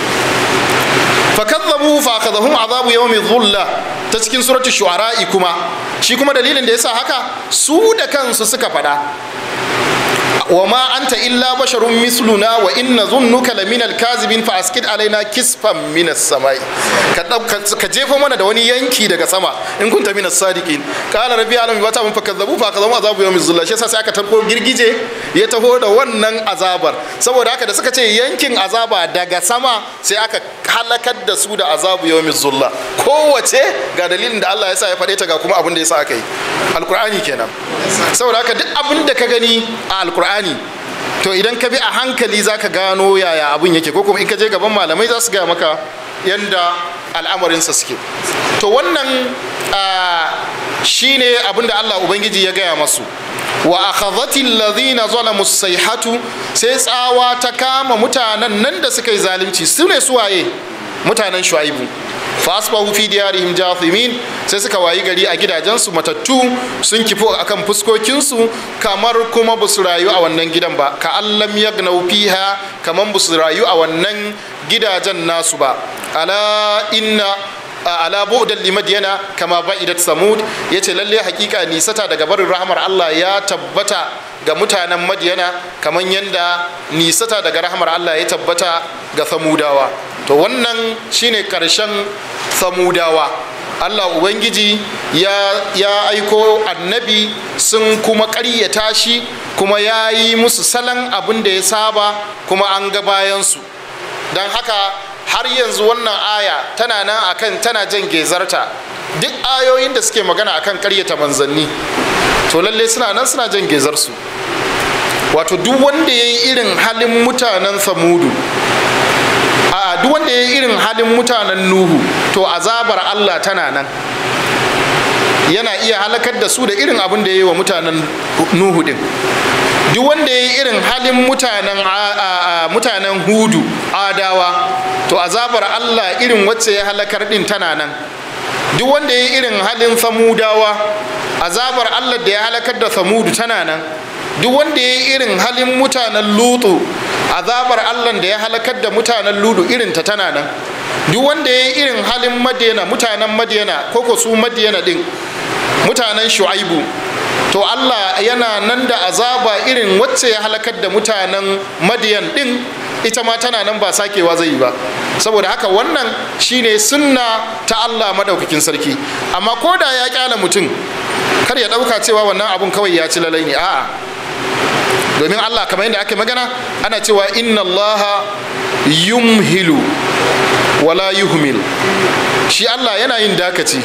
fakazzabu fa akhadhahum azabu yawmi dhulla ta cikin suratul shu'ara kuma shi kuma dalilin da yasa haka su da kansu suka fada wa ma anta illa basharun misluna wa inna dhunnuka laminal kazibin fa askid alaina kisfan minas samai ka ka jefo mana da wani yanki daga sama in kunta minas sadiqin qala rabbi alam wa ta'am fakazzabu fa akhadhahum azabu yawmi dhulla shi yasa sai aka tarko girgije ya taho da wannan azabar saboda haka da suka ce yankin azaba daga sama sai aka halakar da su da azabu yawmi zulla kowace ga dalilin da Allah ya sa ya faɗe ta ga kuma abin da ya sa aka yi alkur'ani kenan saboda haka duk abin da ka gani a alkur'ani to idan ka bi a hankali za ka gano yaya abin yake ko kuma in ka je gaban malamai za su gaya maka yanda al'amarinsa suke to wannan shine abin da Allah ubangiji ya gaya masu wa akhadhati alladhina zalamu sayhatu sai tsawa ta kama mutanen nan da suka yi zalunci su ne suwaye mutanen shu'aibu fa asbahu fi diyarihim jathimin sai suka wayi gari a gidajensu matattu sun kifo akan fuskokinsu kamar kuma ba su rayu a wannan gidan ba ka allam yagnau fiha kamar ba su rayu a wannan gidajen nasu ba ala inna ala bu'dan limadyana kama ba'idat samud yace lalle hakika nisata daga barin rahmar Allah ya tabbata ga mutanen madyana kaman yanda nisata daga rahmar Allah ya tabbata ga samudawa to wannan shine karshen samudawa Allah Ubangiji ya, ya aiko annabi sun kuma ƙaryata shi kuma ya yi musu salon abin da ya saba kuma an ga bayansu don haka har yanzu wannan aya tana nan akan tana jan gezarta duk ayoyin da suke magana akan karyata manzanni to lalle suna nan suna jan gezarsu wato duk wanda ya yi irin halin mutanen samudu a duk wanda ya yi irin halin mutanen nuhu to azabar allah tana nan yana iya halakar da su da irin abin da ya yi wa mutanen nuhu din duk wanda ya yi irin halin mutanen mutanen hudu adawa to azabar allah irin wacce ya halakar din tana nan duk wanda ya yi irin halin samudawa azabar allah da ya halakar da samudu tana nan duk wanda ya yi irin halin mutanen lutu azabar allah da ya halakar da mutanen ludu irin ta tana nan duk wanda ya yi irin halin madiyana mutanen madiyana koko su madiyana din mutanen shu'aibu to Allah yana nan da azaba irin wacce ya halakar da mutanen madiyan din ita ma tana nan ba sakewa zai yi ba saboda haka wannan shine sunna ta Allah madaukakin sarki amma ko da ya kyala mutum kar ya dauka cewa wannan abun kawai ya ci lalai ne a'a domin Allah kamar yadda ake magana ana cewa inna Allah yumhilu wala yuhmil shi Allah yana yin dakaci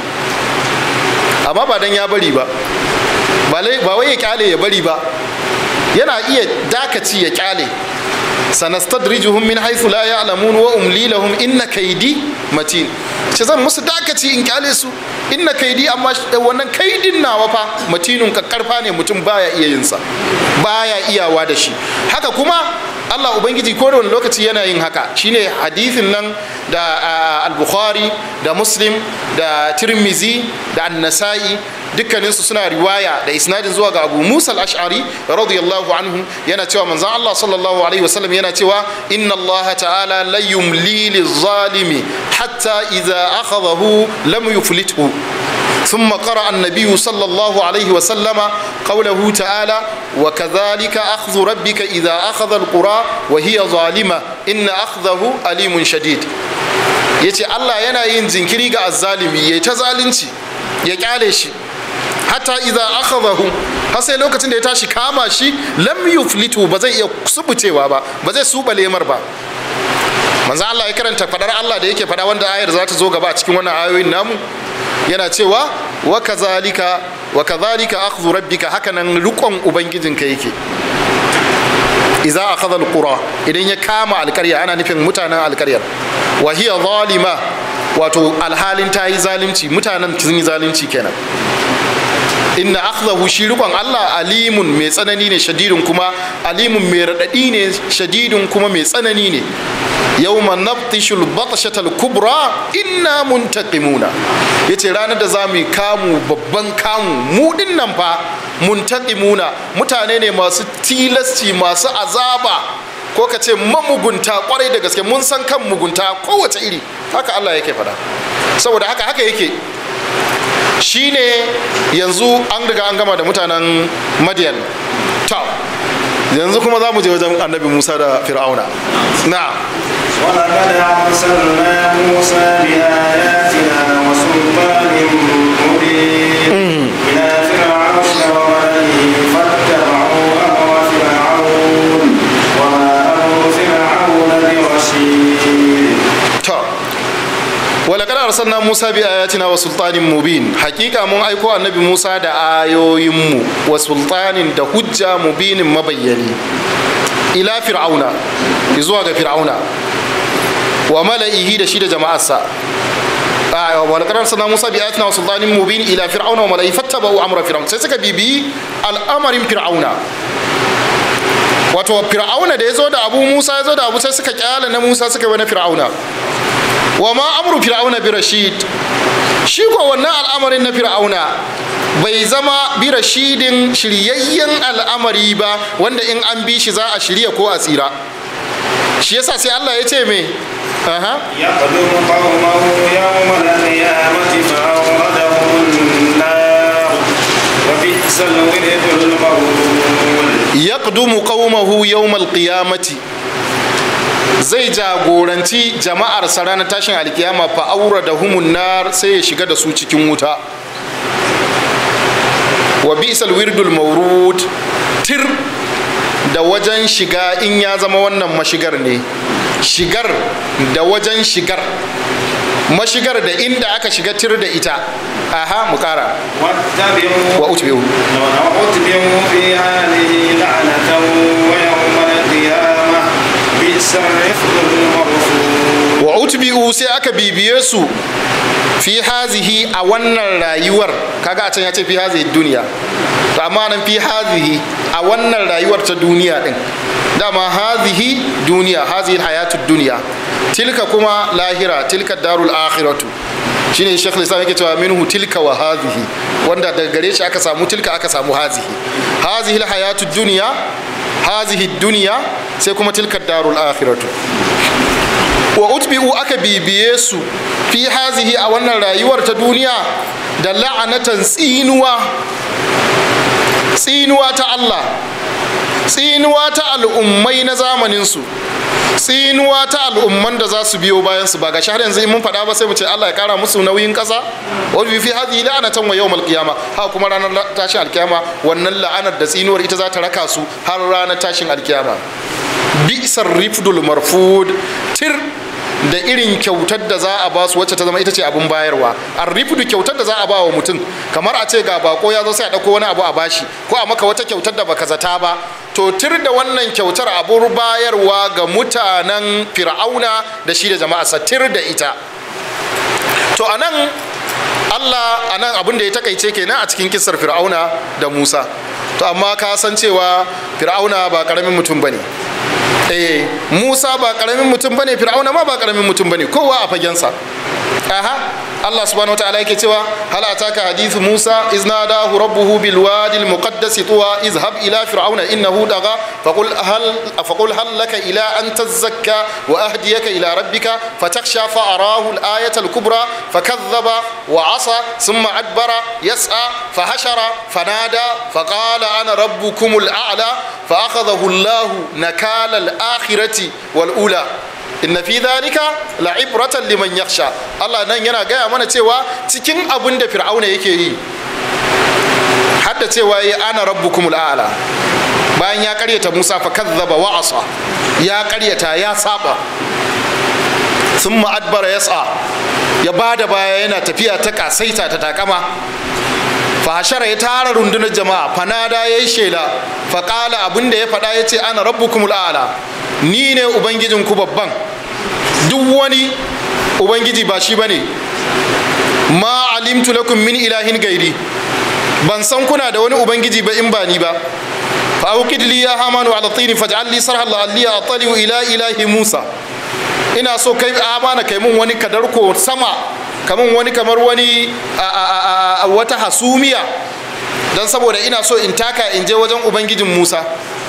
amma ba dan ya bari ba ba wai ya kyale ya bari ba yana iya dakaci ya kyale sanastadrijuhum min haythu la ya'lamun wa umli lahum inna kaydi matin ce zan musu dakaci in kyale su inna kaidi amma wannan kaidin nawa fa matinun kakkarfa ne mutum baya iya yin sa baya iyawa da shi haka kuma Allah Ubangiji ko da wani lokaci yana yin haka shine hadithin nan da al-Bukhari da Muslim da Tirmizi da An-Nasa'i dukkaninsu suna riwaya da isnadin zuwa ga Abu Musa al-Ash'ari radiyallahu anhu yana cewa manzon Allah sallallahu alaihi wasallam yana cewa inna Allah ta'ala la yumli liz-zalimi hatta idza akhadahu lam yuflithu ثم قرأ النبي صلى الله عليه وسلم قوله تعالى وكذلك أخذ ربك إذا أخذ القرى وهي ظالمة إن أخذه أليم شديد yace Allah yana yin jinkiri ga azzalimi yayi ta zalunci ya kyale shi hatta idza akhadahu har sai lokacin da ya tashi kama shi lam yuflitu ba zai iya subucewa ba ba zai suba lemar ba manzo Allah ya karanta fadar Allah da yake fada wanda ayar za ta zo gaba a cikin wannan ayoyin namu yana cewa wa kazalika wa kazalika akhdhu rabbika hakanan rukon ubangijinka yake idza akhadha alqura idan ya kama alkarya ana nufin mutanen alkaryar wa hiya zalima wato alhalin ta yi zalunci mutanen sun yi zalunci kenan inna akhdahu shi rikon Allah alimun mai tsanani ne shadidun kuma alimun mai radadi ne shadidun kuma mai tsanani ne yawma naftishul batshatal kubra inna muntaqimuna yace ranar da za mu kamu babban kamu mu nan fa muntaqimuna mutane ne masu tilasci masu azaba ko ka ce mamugunta kwarai da gaske mun san kan mugunta kowace iri haka Allah yake fada saboda haka haka yake shine yanzu an riga an gama da mutanen madiyan ta yanzu kuma za mu je wajen annabi musa da fir'auna na ولقد أرسلنا موسى بآياتنا وسلطان مبين إلى فرعون وملئه فاتبعوا أمر فرعون وما أمر فرعون برشيد ta walakar arsalna musa bi ayatina wa sultanin mubin hakika mun aiko annabi musa da ayoyinmu wa sultanin da hujja mubinin mabayyani ila fir'auna zuwa ga fir'auna wa mala'ihi da shi da jama'arsa walakar arsalna musa bi ayatina wa sultanin mubin ila fir'auna wa mala'ihi fattaba'u amra fir'auna sai suka bibiyi al'amarin fir'auna wato fir'auna da ya zo da abu musa ya zo da abu sai suka kyala na musa suka yi na fir'auna wa ma amru fir'auna bi rashid shi ko wannan al'amarin na fir'auna bai zama bi rashidin shiryayyen al'amari ba wanda in an bi shi za a shirya ko a tsira shi yasa sai Allah ya ce me aha يقدم قومه يوم القيامة فأوردهم النار وبئس الورد المورود yaqdumu qaumahu yawmal qiyamati zai jagoranci jama'ar sa ranar tashin alkiyama fa aura da humun nar sai ya shiga da su cikin wuta wa bi'sal wirdul mawrud tir da wajen shiga in ya zama wannan mashigar ne shigar da wajen shigar mashigar da inda aka shiga tir da ita aha mu kara واتبعوا wa utbi'u وأتبعوا في هذه لعنة ويوم القيامة بئس الرفد المرفوض wa utbi'u sai aka bibiye su fi hazihi a wannan rayuwar kaga a can ya ce fi hazihi duniya to amma nan fi hazihi a wannan rayuwar ta duniya din dama hazihi duniya hazihi hayatu duniya tilka kuma lahira tilka darul akhiratu shine shekh lislam yake cewa minhu tilka wa hazihi wanda daga gare shi aka samu tilka aka samu hazihi hazihi hayatu duniya hazihi duniya sai kuma tilka darul akhiratu wa utbi'u aka bibiye su fi hazihi a wannan rayuwar ta duniya da la'anatan tsinuwa tsinuwa ta Allah tsinuwa ta al'ummai na zamaninsu tsinuwa ta al'umman da za su biyo bayan su ba ga har yanzu in mun faɗa ba sai mu ce Allah ya kara musu nauyin ƙasa wa fi hadhihi la'anatan wa yawmal qiyama ha kuma ranar tashin alkiyama wannan la'anar da tsinuwar ita za ta raka su har ranar tashin alkiyama bi'sar rifdul marfud tir da irin kyautar da za a ba su wacce ta zama ita ce abin bayarwa a rifudu kyautar da za a ba wa mutum kamar a ce ga bako ya zo sai a ɗauko wani abu a bashi ko a maka wata kyautar da baka zata ba to tir da wannan kyautar abun bayarwa ga mutanen fir'auna da shi da jama'a sa tir da ita to anan Allah anan abin da ya takaice kenan a cikin kisar fir'auna da Musa to amma ka san cewa fir'auna ba karamin mutum bane eh Musa ba karamin mutum bane Fir'auna ma ba karamin mutum bane kowa a fagensa aha Allah subhanahu wataala yake cewa hal ataka hadithu Musa iz nadahu rabbuhu bil wadi al muqaddas tuwa izhab ila fir'auna innahu daga faqul hal faqul hal laka ila an tazakka wa ahdiyaka ila rabbika fatakhsha fa arahu al ayata al kubra fakadhaba wa asa thumma adbara yas'a fahashara fanada faqala ana rabbukum al a'la fa akhadhahu Allah nakala al akhirati wal ula inna fi dhalika la'ibratan liman yakhsha Allah nan yana gaya mana cewa cikin abin da fir'auna yake yi hadda cewa yi ana rabbukumul a'la bayan ya karyata Musa fa kazzaba wa asa ya karyata ya saba thumma adbara yas'a ya bada baya yana tafiya ta kasaita ta takama fahashara ya tara rundunar jama'a fanada ya yi shela faƙala abinda ya faɗa ya ce ana rabbukumul a'la ni ne ubangijinku babban duk wani ubangiji ba shi bane ma alimtu lakum min ilahin gairi ban san kuna da wani ubangiji ba in ba ni ba fa auqid li ya hamanu ala tini faj'al li sarhan la alli ataliu ila ilahi musa ina so kai amana kai mun wani kadarko sama kamun wani kamar wani wata hasumiya don saboda ina so in taka in je wajen ubangijin musa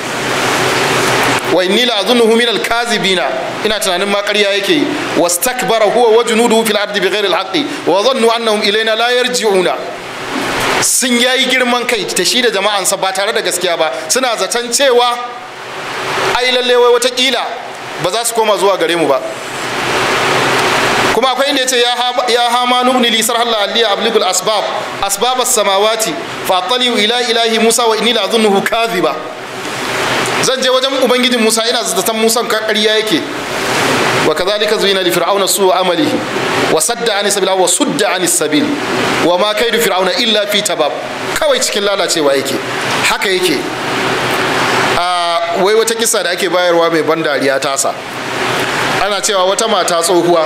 wa inni la azunnuhu min al-kazibina ina tunanin ma ƙarya yake yi wastakbara huwa wa junuduhu fil ardi bighairi al-haqqi wa dhannu annahum ilayna la yarji'una sun yayi girman kai ta shi da jama'ansa ba tare da gaskiya ba suna zaton cewa ai lalle wai watakila ba za su koma zuwa gare mu ba kuma akwai inda yace ya hama nubni li sarhal la aliya abligul asbab asbab as-samawati fa attaliu ila ilahi musa wa inni la azunnuhu kadhiba zan je wajen ubangijin musa ina zaton musan ƙarya yake wa kadhalika zuyina li fir'auna su amalihi wa sadda an sabil wa sudda an sabil wa ma kaidu fir'auna illa fi tabab kawai cikin lalacewa yake haka yake a wai wata kisa da ake bayarwa mai ban dariya tasa ana cewa wata mata tsohuwa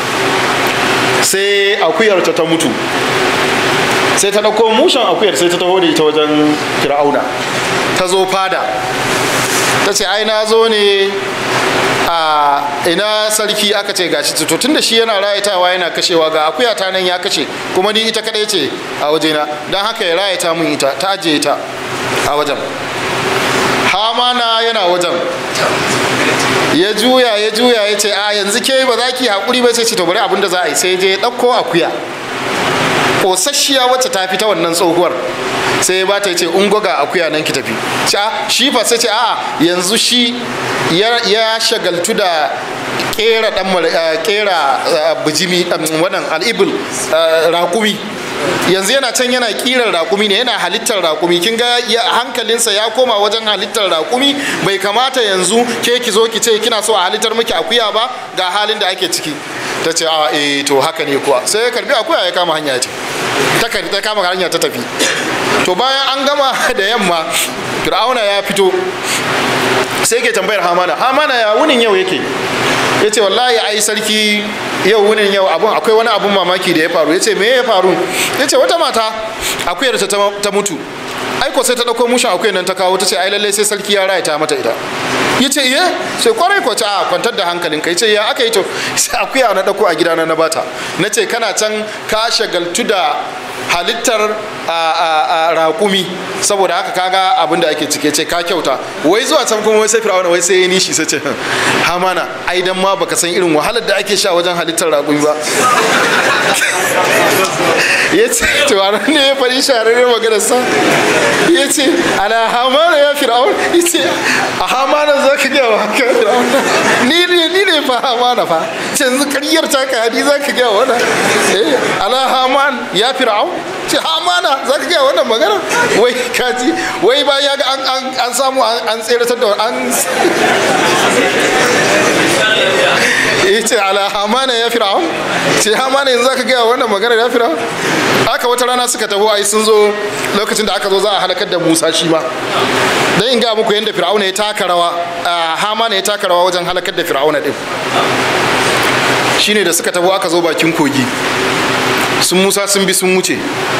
sai akuyarta ta mutu sai ta ɗauko mushen akuyar sai ta taho da ita wajen fir'auna ta zo fada ta ce ai na zo ne a ina sarki aka ce gashi to tun da shi yana rayatawa yana kashewa ga akuya ta nan ya kashe kuma ni ita kadai ce a wajena don haka ya rayata mun ita ta ajiye ta a wajen hamana yana wajen ya juya ya juya ya ce a yanzu ke ba za ki haƙuri ba sai ce to bari abin da za a yi sai je ɗauko akuya kosasshiya wacce ta fi ta wannan tsohuwar sai ba ta ce ungo ga akuya nan ki tafi shi fa sai ce a yanzu shi ya shagaltu da kera dan kera bijimi wannan al'ibul rakumi yanzu yana can yana kiran rakumi ne yana halittar rakumi kin ga hankalinsa ya koma wajen halittar rakumi bai kamata yanzu ke ki zo ki ce kina so a halittar miki akuya ba ga halin da ake ciki ta ce a eh to haka ne kuwa sai ya karbi akuya ya kama hanya ce ta ta kama hanya ta tafi to bayan an gama da yamma fir'auna ya fito sai ke tambayar hamana hamana ya wunin yau yake ya ce wallahi ai sarki yau wunin yau abun akwai wani abun mamaki da ya faru ya ce me ya faru ya ce wata mata akuyar ta mutu aiko sai ta ɗauko mushin akuyar nan ta kawo ta ce ai lallai sai sarki ya raya ta mata ita ya ce iye sai kwarai ko a kwantar da hankalin ka ya ce ya aka yi to sai akuya na ɗauko a gidana na bata na ce kana can ka shagaltu da halittar raƙumi saboda haka kaga abin da ake cike ce ka kyauta wai zuwa can kuma wai sai fir'auna wai sai ya nishi sai ce hamana ai dan ma baka san irin wahalar da ake sha wajen halittar raƙumi ba ya ce to a ne ya faɗi shahararren maganar sa ya ce ala hamana ya fir'aun ya ce a hamana za ka gaya wa haka fir'aun ni ne ni ne fa hamana fa ce yanzu karyar ta ka hadi za ka gaya wa wannan eh ala haman ya fir'aun ce hamana za ka gaya wannan magana wai kaji wai ba ya ga an samu an tseratar da an ya ce ala hamana ya fir'aun ce hamana yanzu za ka gaya wannan magana ya fir'aun haka wata rana suka taho ai sun zo lokacin da aka zo za a halakar da musa shi ma dan in ga muku yadda fir'auna ya taka rawa hamana ya taka rawa wajen halakar da fir'auna din shine da suka taho aka zo bakin kogi sun musa sun bi sun wuce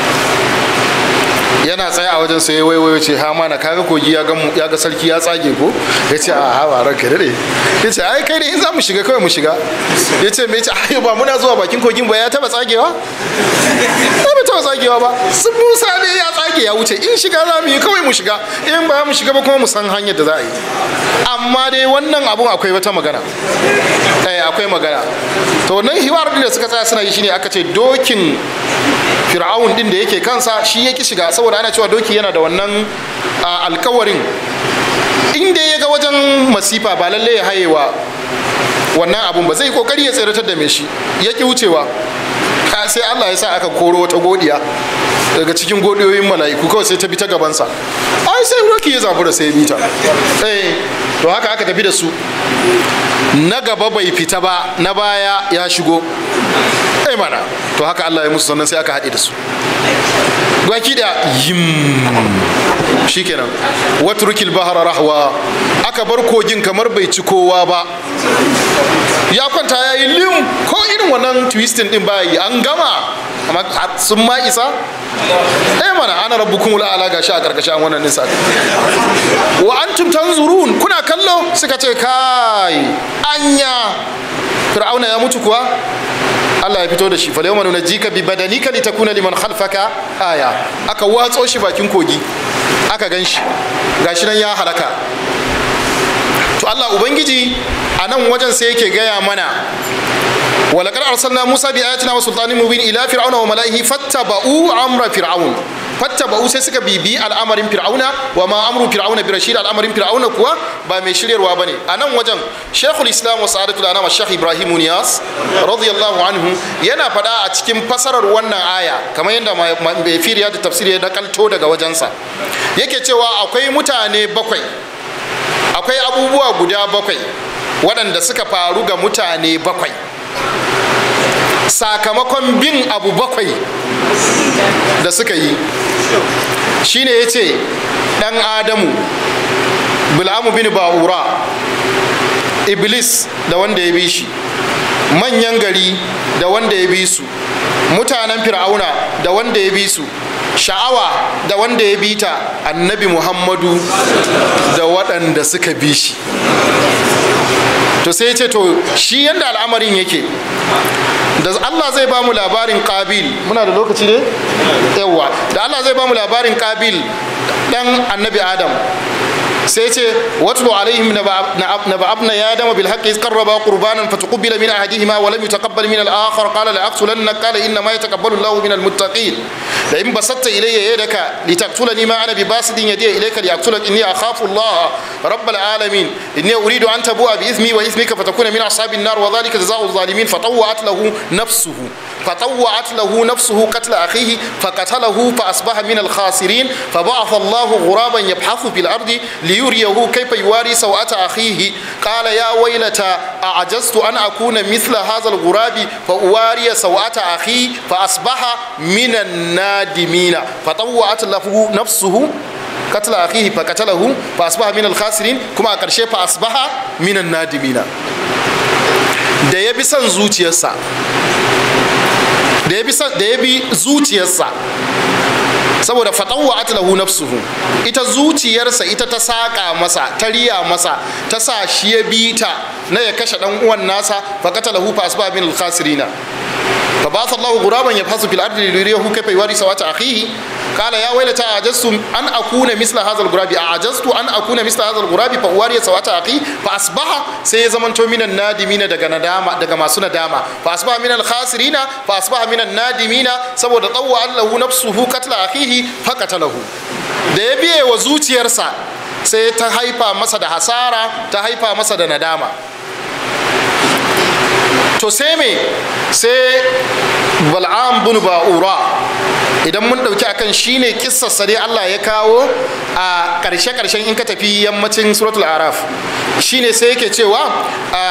yana tsaye a wajen sai waiwayo ce ha mana kaga kogi ya ga sarki ya tsage ko ya ce a hawa ranka dade ya ce ai kai ne in za mu shiga kawai mu shiga ya ce me ce ai ba muna zuwa bakin kogin ba ya taba tsagewa ba ba taba tsagewa ba sun musa ne ya tsage ya wuce in shiga za mu yi kawai mu shiga in ba mu shiga ba kuma mu san hanyar da za a yi amma dai wannan abun akwai wata magana eh akwai magana to nan hiwar da suka tsaya suna yi shine aka ce dokin fir'aun din da yake kansa shi yake shiga saboda ana cewa doki yana da wannan alkawarin inda ya ga wajen masifa ba lalle ya hayewa wannan abun ba zai kokari ya tseratar da mai shi ya ki wucewa sai Allah ya sa aka koro wata godiya daga cikin godiyoyin mala'iku kawai sai ta bi ta gabansa ai sai roki ya zabura sai ya bi ta eh to haka aka tafi da su na gaba bai fita ba na baya ya shigo eh mana to haka Allah ya musu sannan sai aka haɗe da su baki da yim shikenan watrukil bahara rahwa aka bar kogin kamar bai ci kowa ba ya kwanta ya yi lim ko irin wannan twisting din bayi an gama amma sun ma isa eh mana ana rabbukum la ala gashi a karkashin wannan nisa wa antum tanzurun kuna kallo suka ce kai anya fir'auna ya mutu kuwa Allah ya fito da shi falayawma nunajjika bi badanika litakuna liman khalfaka aya aka watso shi bakin kogi aka gan shi gashi nan ya halaka to Allah ubangiji a nan wajen sai yake gaya mana ولقد أرسلنا موسى بآياتنا وسلطان مبين إلى فرعون وملئه فاتبعوا أمر فرعون فاتبعوا سيسك بيبي الأمر فرعون وما أمر فرعون برشيد الأمر فرعون كوا بمشير وابني أنا وجن شيخ الإسلام وسعادة الأنام الشيخ إبراهيم نياس رضي الله عنه ينا فدا أتكلم فسر وانا آية كما يندى في رياض التفسير يدكال تودا وجنسا yake cewa akwai mutane bakwai akwai abubuwa guda bakwai waɗanda suka faru ga mutane bakwai sakamakon bin abu bakwai da suka yi shine ya ce ɗan adamu bil'amu bin ba'ura iblis da wanda ya bi shi manyan gari da wanda ya bi su mutanen fir'auna da wanda ya bi su sha'awa da wanda ya bi ta annabi muhammadu da waɗanda suka bi shi to sai ce to shi yadda al'amarin yake da Allah zai ba mu labarin qabil muna da lokaci ne yawa da Allah zai ba mu labarin qabil dan annabi adam sai ce watlu alaihim naba abna ya dama bil haqqi iz qarraba qurbanan fatuqbila min ahadihima wa lam yutaqabbal min al akhar qala la aqtulanna qala inna ma yataqabbalu Allahu min al muttaqin la in basatta ilayya yadaka litaqtulani ma ana bibasidin yadi ilayka liaqtulak inni akhafu Allah rabbal alamin inni uridu an tabua bi ithmi wa ithmika fatakuna min ashabin nar wa dhalika jazaa'u adh-dhalimin fatawwa'at lahu nafsuhu fatawwa'at lahu nafsuhu qatla akhihi faqatalahu fa asbaha min al khasirin فبعث الله غرابا يبحث في الارض ليريه كيف يواري سوءة أخيه قال يا ويلتى أعجزت أن أكون مثل هذا الغراب فأواري سوءة أخي فأصبح من النادمين فطوعت له نفسه قتل أخيه فقتله فأصبح من الخاسرين كما أكرشي فأصبح من النادمين da ya bi son zuciyarsa da ya bi zuciyarsa saboda fatawa atlahu nafsuhu ita zuciyarsa ita ta saƙa masa ta riya masa ta sa shi ya bi ta na ya kashe dan uwan nasa fa qatalahu fa asba min al-khasirina fa ba Allahu ghuraban yabhasu fil ardi liyuriyahu kayfa yuwari sawata akhihi qala ya waylata ajastu an akuna misla hadha al-ghurabi ajastu an akuna misla hadha al-ghurabi fa uwari sawata akhi fa asbaha sai ya zamanto minan nadimina daga nadama daga masu nadama fa asbaha min al-khasirina fa asbaha minan nadimina saboda tawwa Allahu nafsuhu qatla akhihi fa qatalahu da ya biye wa zuciyarsa sai ta haifa masa da hasara ta haifa masa da nadama to sai me sai bal'am bin ba'ura idan mun ɗauki akan shine kissarsa dai Allah ya kawo a ƙarshe ƙarshen in ka tafi yammacin suratul araf shine sai yake cewa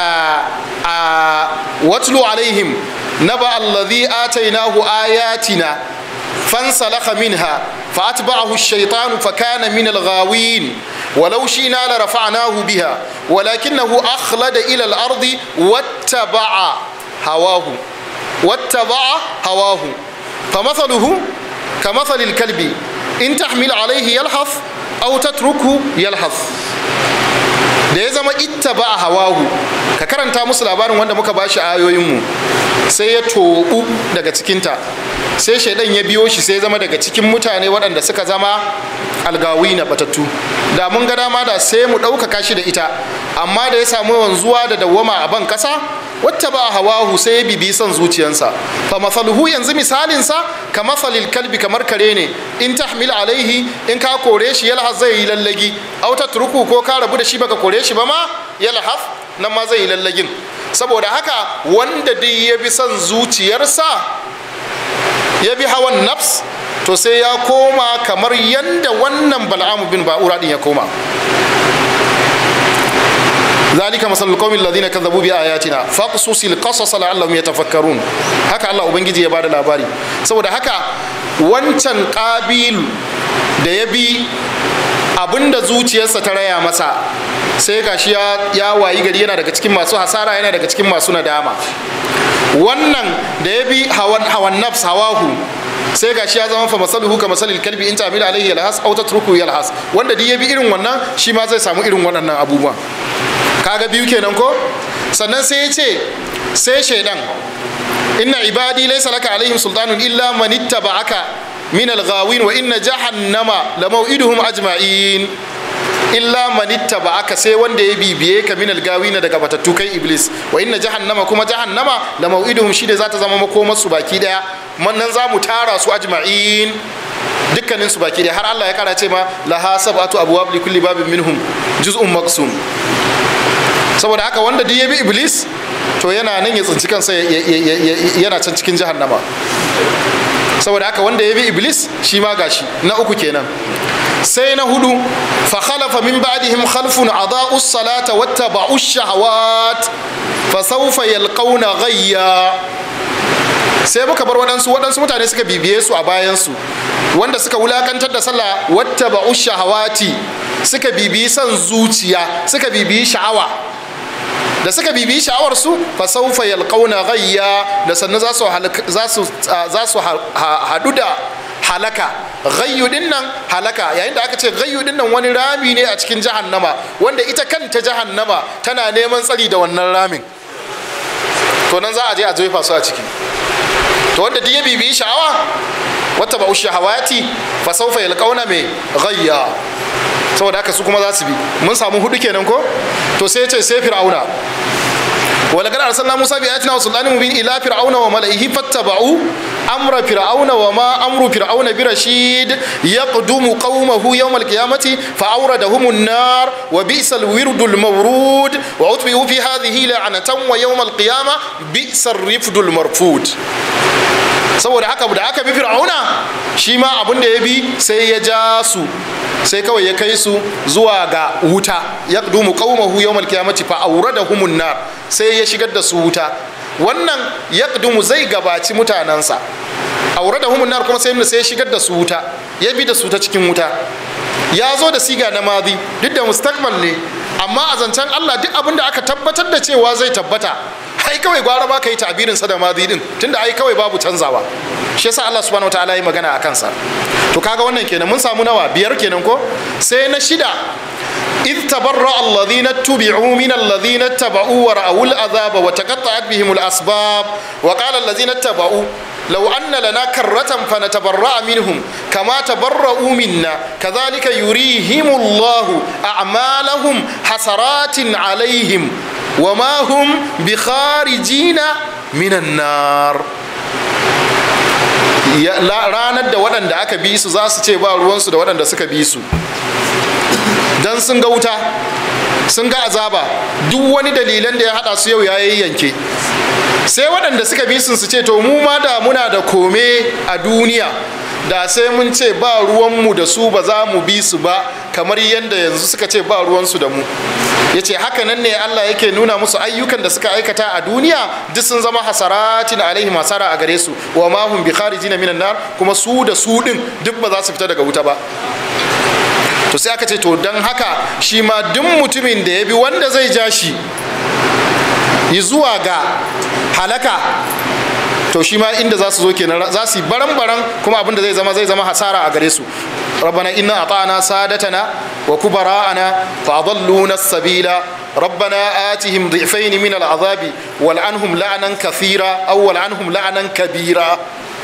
a watlu alaihim naba alladhi atainahu ayatina فانسلخ منها فأتبعه الشيطان فكان من الغاوين ولو شئنا لرفعناه بها ولكنه أخلد إلى الأرض واتبع هواه واتبع هواه فمثله كمثل الكلب إن تحمل عليه يلحظ أو تتركه يلحظ da ya zama itta ba a hawahu ka karanta musu labarin wanda muka bashi ayoyinmu sai ya tobu daga cikinta sai shaidan ya biyo shi sai zama daga cikin mutane waɗanda suka zama algawi na batattu da mun ga dama da sai mu ɗaukaka shi da ita amma da ya samu wanzuwa da dawwama a ban ƙasa wata ba hawahu sai ya bibi son zuciyansa fa masaluhu yanzu misalinsa ka masalil kalbi kamar kare ne in tahmil alaihi in ka kore shi yalhas zai yi lallagi au turku ko ka rabu da shi baka kore shi ba ma yalhas nan ma zai yi lallagin saboda haka wanda dai ya bi son zuciyarsa ya bi hawan nafs to sai ya koma kamar yanda wannan bal'amu bin ba'ura din ya koma ذلك مثل القوم الذين كذبوا بآياتنا فاقصص القصص لعلهم يتفكرون haka Allah ubangiji ya bada labari saboda haka wancan ƙabilu da ya bi abinda zuciyarsa ta raya masa sai gashi ya, ya wayi gari yana daga cikin masu hasara yana daga cikin masu nadama wannan da ya bi hawan, hawan nafs hawahu sai gashi ya zama fa masaluhu ka masalil kalbi in ta'mil alayhi yalhas aw tatruku yalhas wanda duk ya bi irin wannan shi ma zai samu irin waɗannan abubuwa kaga biyu kenan ko sannan sai ya ce sai shaidan inna ibadi laysa laka alaihim sultanun illa man ittaba'aka min al-ghawin wa inna jahannama la maw'iduhum ajma'in illa man ittaba'aka sai wanda ya bibiye ka min al-gawin daga batattu kai iblis wa inna jahannama kuma jahannama la maw'iduhum shi da za ta zama makomar su baki daya nan za mu tara su ajma'in dukkanin su baki daya har Allah ya kara ce ma laha sab'atu abwab li kulli babin minhum juz'un maqsum saboda haka wanda duk ya bi iblis to yana nan ya tsinci kansa yana can cikin jahannama saboda haka wanda ya bi iblis shi ma gashi na uku kenan sai na hudu fa khalafa min ba'dihim khalfun adaa'u salata wattaba'u shahawat fa sawfa yalqawna ghayya sai muka bar waɗansu waɗansu mutane suka bibiye su a bayansu wanda suka wulakantar da sallah wattaba'u shahawati suka bibiyi son zuciya suka bibiyi sha'awa da suka bibiyi sha'awar su fa sawfa yalqawna ghayya da sannan za su za su za su hadu da halaka ghayyu dinnan halaka yayin da aka ce ghayyu dinnan wani rami ne a cikin jahannama wanda ita kanta jahannama tana neman tsari da wannan ramin to nan za a je a jefa su a ciki to wanda duk ya bibiyi sha'awa wata ba shahawati fa sawfa yalqawna me ghayya saboda haka su kuma za su bi mun samu hudu kenan ko to sai ce sai fir'auna ولقد أرسلنا موسى بآياتنا وسلطان مبين إلى فرعون وملئه فاتبعوا أمر فرعون وما أمر فرعون برشيد يقدم قومه يوم القيامة فأوردهم النار وبئس الورد المورود وأتبعوا في هذه لعنة ويوم القيامة بئس الرفد المرفود saboda haka da aka bi fir'auna shi ma abin da ya bi sai ya ja su sai kawai ya kai su zuwa ga wuta ya dumu qaumahu yawmal qiyamati fa awradahumun nar sai ya shigar da su wuta wannan ya dumu zai gabaci mutanansa awradahumun nar kuma sai sai ya shigar da su wuta ya bi da su ta cikin wuta ya zo da siga na madi duk da mustakmal ne amma a zancen Allah duk abin da aka tabbatar da cewa zai tabbata ai kawai gwara ba ka yi tabirin sa da madi din tunda ai kawai babu canzawa shi yasa Allah subhanahu wataala yi magana a kansa to kaga wannan kenan mun samu nawa biyar kenan ko sai na shida إذ تبرأ الذين اتبعوا من الذين اتبعوا ورأوا العذاب وتقطعت بهم الأسباب وقال الذين اتبعوا لو أن لنا كرة فنتبرأ منهم كما تبرؤوا منا كذلك يريهم الله أعمالهم حسرات عليهم وما هم بخارجين من النار Ya- la- ranar da waɗanda aka bi su za su ce ba ruwansu da waɗanda suka bi su don sun ga wuta sun ga azaba duk wani dalilan da ya haɗa su yau ya yanke sai waɗanda suka bi sun su ce to mu ma da muna da kome a duniya da sai mun ce ba ruwanmu da su ba za mu bi su ba kamar yadda yanzu suka ce ba ruwansu da mu ya ce haka nan ne allah yake nuna musu ayyukan da suka aikata a duniya duk sun zama hasaratin alaihim hasara a gare su wa ma hum bi kharijin minan nar kuma su da su din duk ba za su fita daga wuta ba to sai aka ce to don haka shi ma duk mutumin da ya bi wanda zai ja shi yi zuwa ga halaka to shi ma inda za su zo kenan za su yi baran-baran kuma abinda zai zama zai zama hasara a gare su rabbana inna ata'ana sadatana wa kubara'ana fa adalluna as-sabila ربنا آتهم ضعفين من العذاب والعنهم لعنا كثيرا أو والعنهم لعنا كبيرا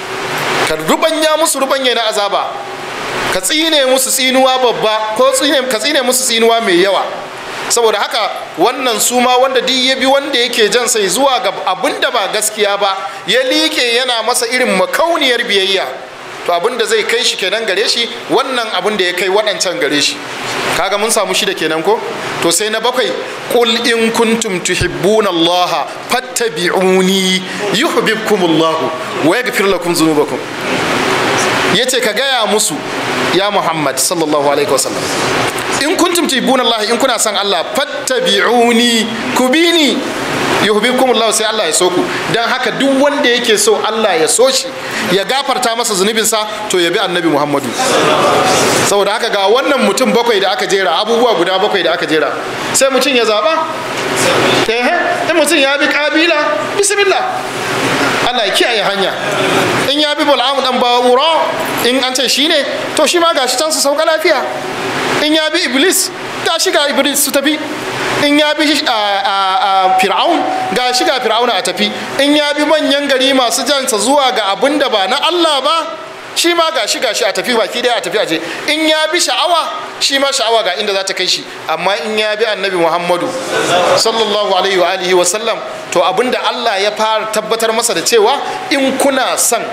كربنا musu rubanya na azaba ka tsine musu tsinuwa babba ko tsine ka tsine musu tsinuwa mai yawa saboda haka wannan su ma wanda duk ya bi wanda yake jan sai zuwa ga abin da ba gaskiya ba ya liƙe yana masa irin makauniyar biyayya to abin da zai kai shi kenan gare shi wannan abin da ya kai waɗancan gare shi kaga mun samu shida kenan ko to sai na bakwai qul in kuntum tuhibbuna allaha fattabi'uni yuhibbukumullahu wa yaghfir lakum dhunubakum yace ka gaya musu ya muhammad sallallahu alaihi wasallam in kuntum tuhibbuna allaha in kuna son allah fattabi'uni ku bi ni yuhibbukumullahu sai Allah ya so ku dan haka duk wanda yake so Allah ya so shi ya gafarta masa zunubinsa to ya bi annabi Muhammadu saboda haka ga wannan mutum bakwai da aka jera abubuwa guda bakwai da aka jera sai mutum ya zaba ehe in mutum ya bi kabila bismillah Allah ya kiyaye hanya in ya bi bal'amu dan bawura in an ce shine to shi ma gashi can su sauka lafiya in ya bi iblis gashi ga iblis su tafi in ya bi fir'aun ga shi ga fir'auna a tafi in ya bi manyan gari masu jansa zuwa ga abin da ba na Allah ba shi ma ga shi ga shi a tafi baki daya a tafi aje in ya bi sha'awa shi ma sha'awa ga inda za ta kai shi amma in ya bi annabi muhammadu sallallahu alaihi wa alihi wa sallam to abin da Allah ya fara tabbatar masa da cewa in kuna son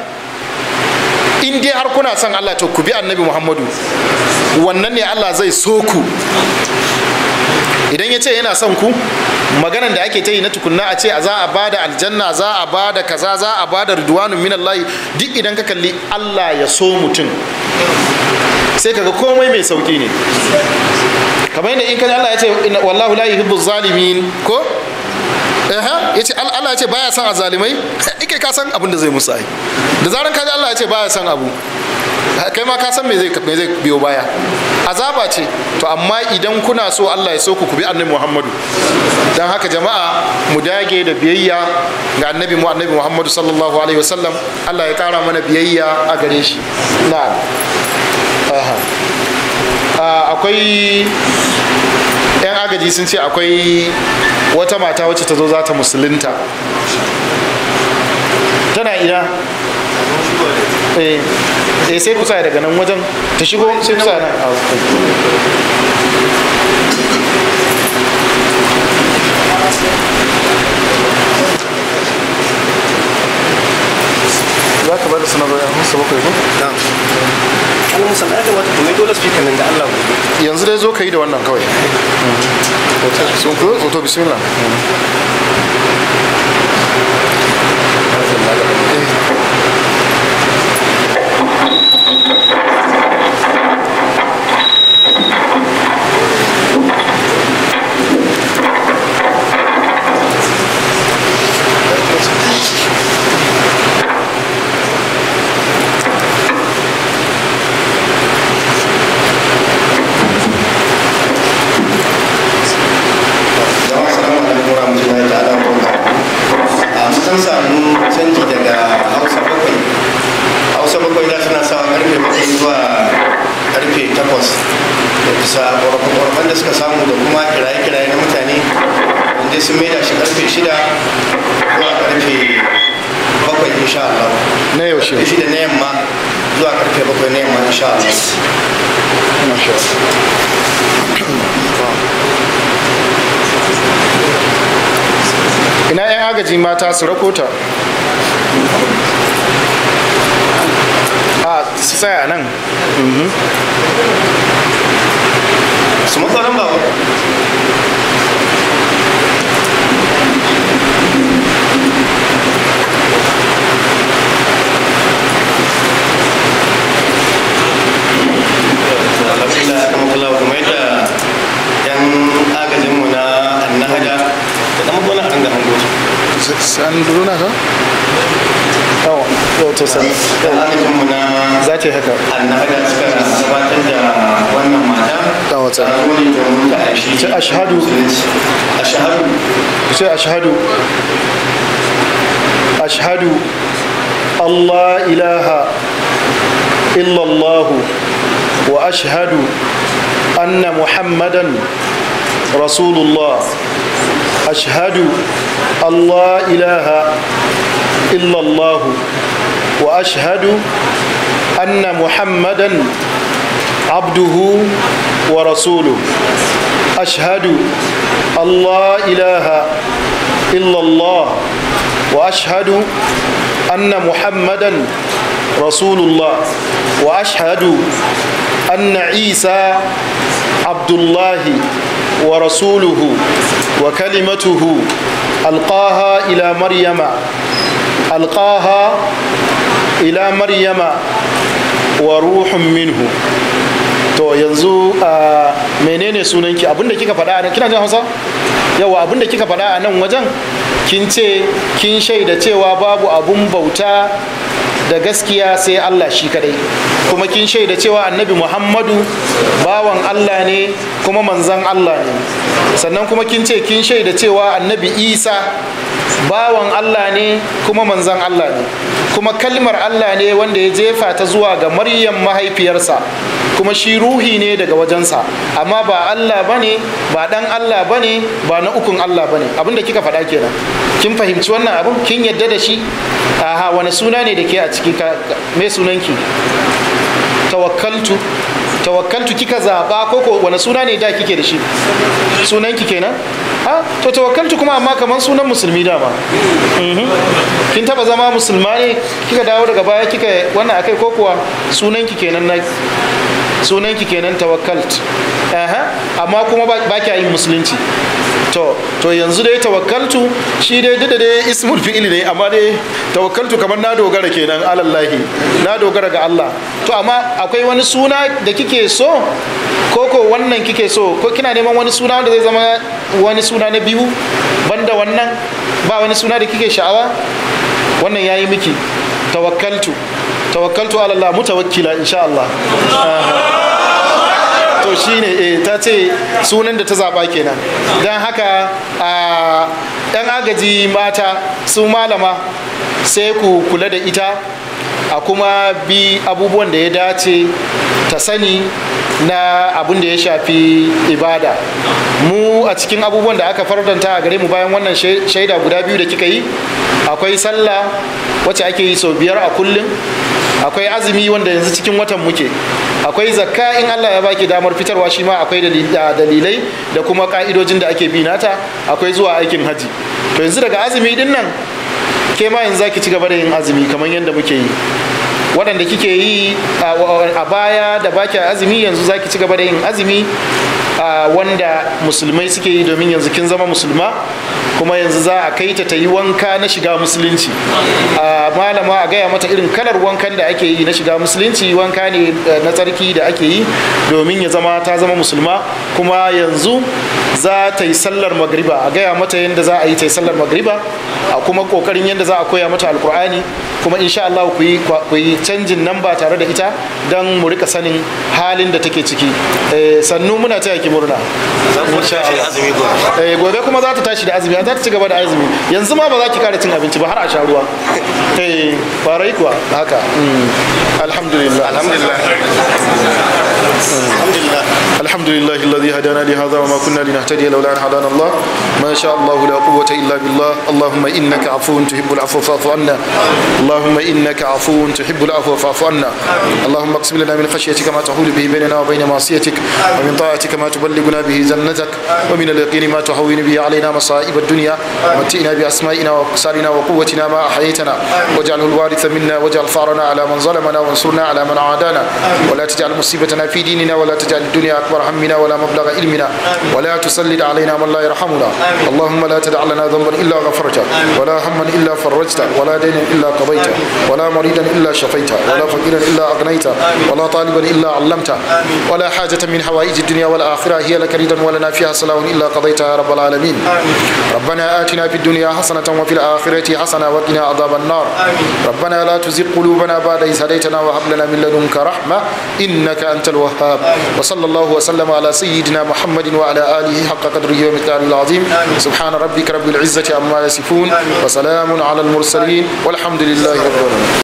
in dai har kuna son Allah to ku bi annabi muhammadu wannan ne Allah zai so ku idan ya ce yana son ku maganan da ake ta yi na tukunna a ce a za a ba da aljanna za a ba da kaza za a ba da ridwanun minallahi duk idan ka kalli Allah ya so mutum sai kaga komai mai sauki ne kamar yadda in kan Allah ya ce wallahu la yuhibbu zalimin ko Aha, ya ce Allah ya ce baya son azalimai ike ka san abin da zai musu ai da zaran ka ji Allah ya ce baya son abu kai ma ka san me zai me zai biyo baya azaba ce to amma idan kuna so Allah ya so ku bi annabi Muhammadu dan haka jama'a mu dage da biyayya ga annabi mu annabi Muhammadu sallallahu alaihi wasallam Allah ya kara mana biyayya a gare shi na'am aha akwai yan agaji sun ce akwai wata mata wacce ta zo za ta musulunta tana ina eh eh sai kusa daga nan wajen ta shigo sai kusa nan a za ka bada sanarwa ya musu bakwai ko? Allah musa ya kamata ku mai dole speaker nan da Allah ku yanzu dai zo ka yi da wannan kawai sun ku hoto bismillah sun samu canji daga hausa bakwai hausa bakwai da suna sawa karfe bakwai zuwa karfe takwas da bisa ƙwarfan da suka samu da kuma kiraye-kiraye na mutane wanda sun maida shi karfe shida zuwa karfe bakwai insha Allah na yaushe karfe shida na yamma zuwa karfe bakwai na yamma insha Allah Masha ina 'yan agaji mata su rakota a su tsaya nan su matsalan ba alhamdulillah kama kula kuma yadda yan agajinmu na annahada da kama kula a ringa hango su san duruna ka? yawa yau to sani yan agajinmu na za ta yi haka annahada suka gabatar da wannan mata Da wata. ta gode domin ta aishi Ce ashhadu. ashhadu ku ce ashhadu ashhadu Allah ilaha illallahu wa ashhadu anna muhammadan rasulullah ashhadu Allah ilaha illallahu wa ashhadu anna muhammadan abduhu wa rasuluhu أشهد أن لا إله إلا الله وأشهد أن محمدا رسول الله وأشهد أن عيسى عبد الله ورسوله وكلمته ألقاها إلى مريم ألقاها إلى مريم وروح منه to yanzu a menene sunanki abinda kika faɗa a nan kina jin hausa yawa abinda kika faɗa a nan wajen kin ce kin shaida cewa babu abun bauta da gaskiya sai Allah shi kadai kuma kin shaida cewa annabi Muhammadu bawan Allah ne kuma manzan Allah ne sannan kuma kin ce kin shaida cewa annabi Isa bawan Allah ne kuma manzan Allah ne kuma kalmar Allah ne wanda ya jefa ta zuwa ga Maryam mahaifiyarsa kuma shi ruhi ne daga wajensa amma ba Allah bane ba dan Allah bane ba na ukun Allah bane abinda kika faɗa kenan kin fahimci wannan abin kin yadda da shi aha wani suna ne da ke a ciki ka me sunanki tawakkaltu tawakkaltu kika zaba ko ko wani suna ne da kike da shi sunanki kenan ha to tawakkaltu kuma amma kaman sunan musulmi dama Mhm. kin taba zama musulma ne kika dawo daga baya kika wannan akai ko kuwa sunanki kenan na sunanki kenan tawakkalt aha amma kuma ba ba kya yin musulunci to to yanzu dai tawakkaltu shi dai duk da dai ismul fi'il ne amma dai tawakkaltu kamar na dogara kenan alallahi na dogara ga Allah to amma akwai wani suna da kike so ko ko wannan kike so ko kina neman wani suna wanda zai zama wani suna na biyu banda wannan ba wani suna da kike sha'awa wannan yayi miki tawakkaltu tawakkaltu ala Allah mutawakkila insha Allah to shine eh ta ce sunan da ta zaba kenan don haka a yan agaji mata su malama sai ku kula da ita a kuma bi abubuwan da ya dace ta sani na abin da ya shafi ibada mu a cikin abubuwan da aka fardanta a gare mu bayan wannan shaida guda biyu da kika yi akwai sallah wacce ake yi sau biyar a kullum akwai azumi wanda yanzu cikin watan muke akwai zakka in Allah ya baki damar fitarwa shi ma akwai dalilai da kuma ka'idojin da ake bi nata akwai zuwa aikin haji to yanzu daga azumi din nan ke ma yanzu zaki ci gaba da yin azumi kamar yadda muke yi waɗanda kike yi a baya da baki azumi yanzu zaki ci gaba da yin azumi wanda musulmai suke yi domin yanzu kin zama musulma kuma yanzu za a kai ta ta yi wanka na shiga musulunci a malama a gaya mata irin kalar wankan da ake yi na shiga musulunci wanka ne na tsarki da ake yi domin ya zama ta zama musulma kuma yanzu za ta yi sallar magriba a gaya mata yadda za a yi ta yi sallar magriba a kuma kokarin yadda za a koya mata alkur'ani kuma insha Allah ku yi canjin nan ba tare da ita don mu rika sanin halin da take ciki sannu muna taya ki murna gobe kuma za ta tashi da azumi za ta ci gaba da azumi yanzu ma ba za ki kara cin abinci ba har a sha ruwa eh farai kuwa haka alhamdulillah alhamdulillah alhamdulillah الحمد لله الذي هدانا لهذا وما كنا لنهتدي لولا ان هدانا الله ما شاء الله لا قوه الا بالله اللهم انك عفو تحب العفو فاعف عنا اللهم انك عفو تحب العفو فاعف عنا اللهم اقسم لنا من خشيتك ما تحول به بيننا وبين معصيتك ومن طاعتك ما تبلغنا به جنتك ومن اليقين ما تهون به علينا مصائب الدنيا ومتئنا باسمائنا وابصارنا وقوتنا ما احييتنا واجعله الوارث منا واجعل ثارنا على من ظلمنا وانصرنا على من عادانا ولا تجعل مصيبتنا في ديننا ولا تجعل الدنيا اكبر همنا ولا مبلغ علمنا ولا تسلط علينا من لا يرحمنا اللهم لا تدع لنا ذنبا الا غفرته ولا هما الا فرجته ولا دينا الا قضيته ولا مريدا الا شفيته ولا فقيرا الا اغنيته ولا طالبا الا علمته ولا حاجه من حوائج الدنيا والاخره هي لك رضا ولنا فيها صلاح الا قضيتها يا رب العالمين ربنا اتنا في الدنيا حسنه وفي الاخره حسنه وقنا عذاب النار ربنا لا تزغ قلوبنا بعد إذ هديتنا وهب لنا من لدنك رحمه انك انت الوهاب وصلى الله وسلم على سيدنا محمد وعلى اله حق قدره ومقداره العظيم سبحان ربك رب العزه عما يصفون وسلام على المرسلين والحمد لله رب العالمين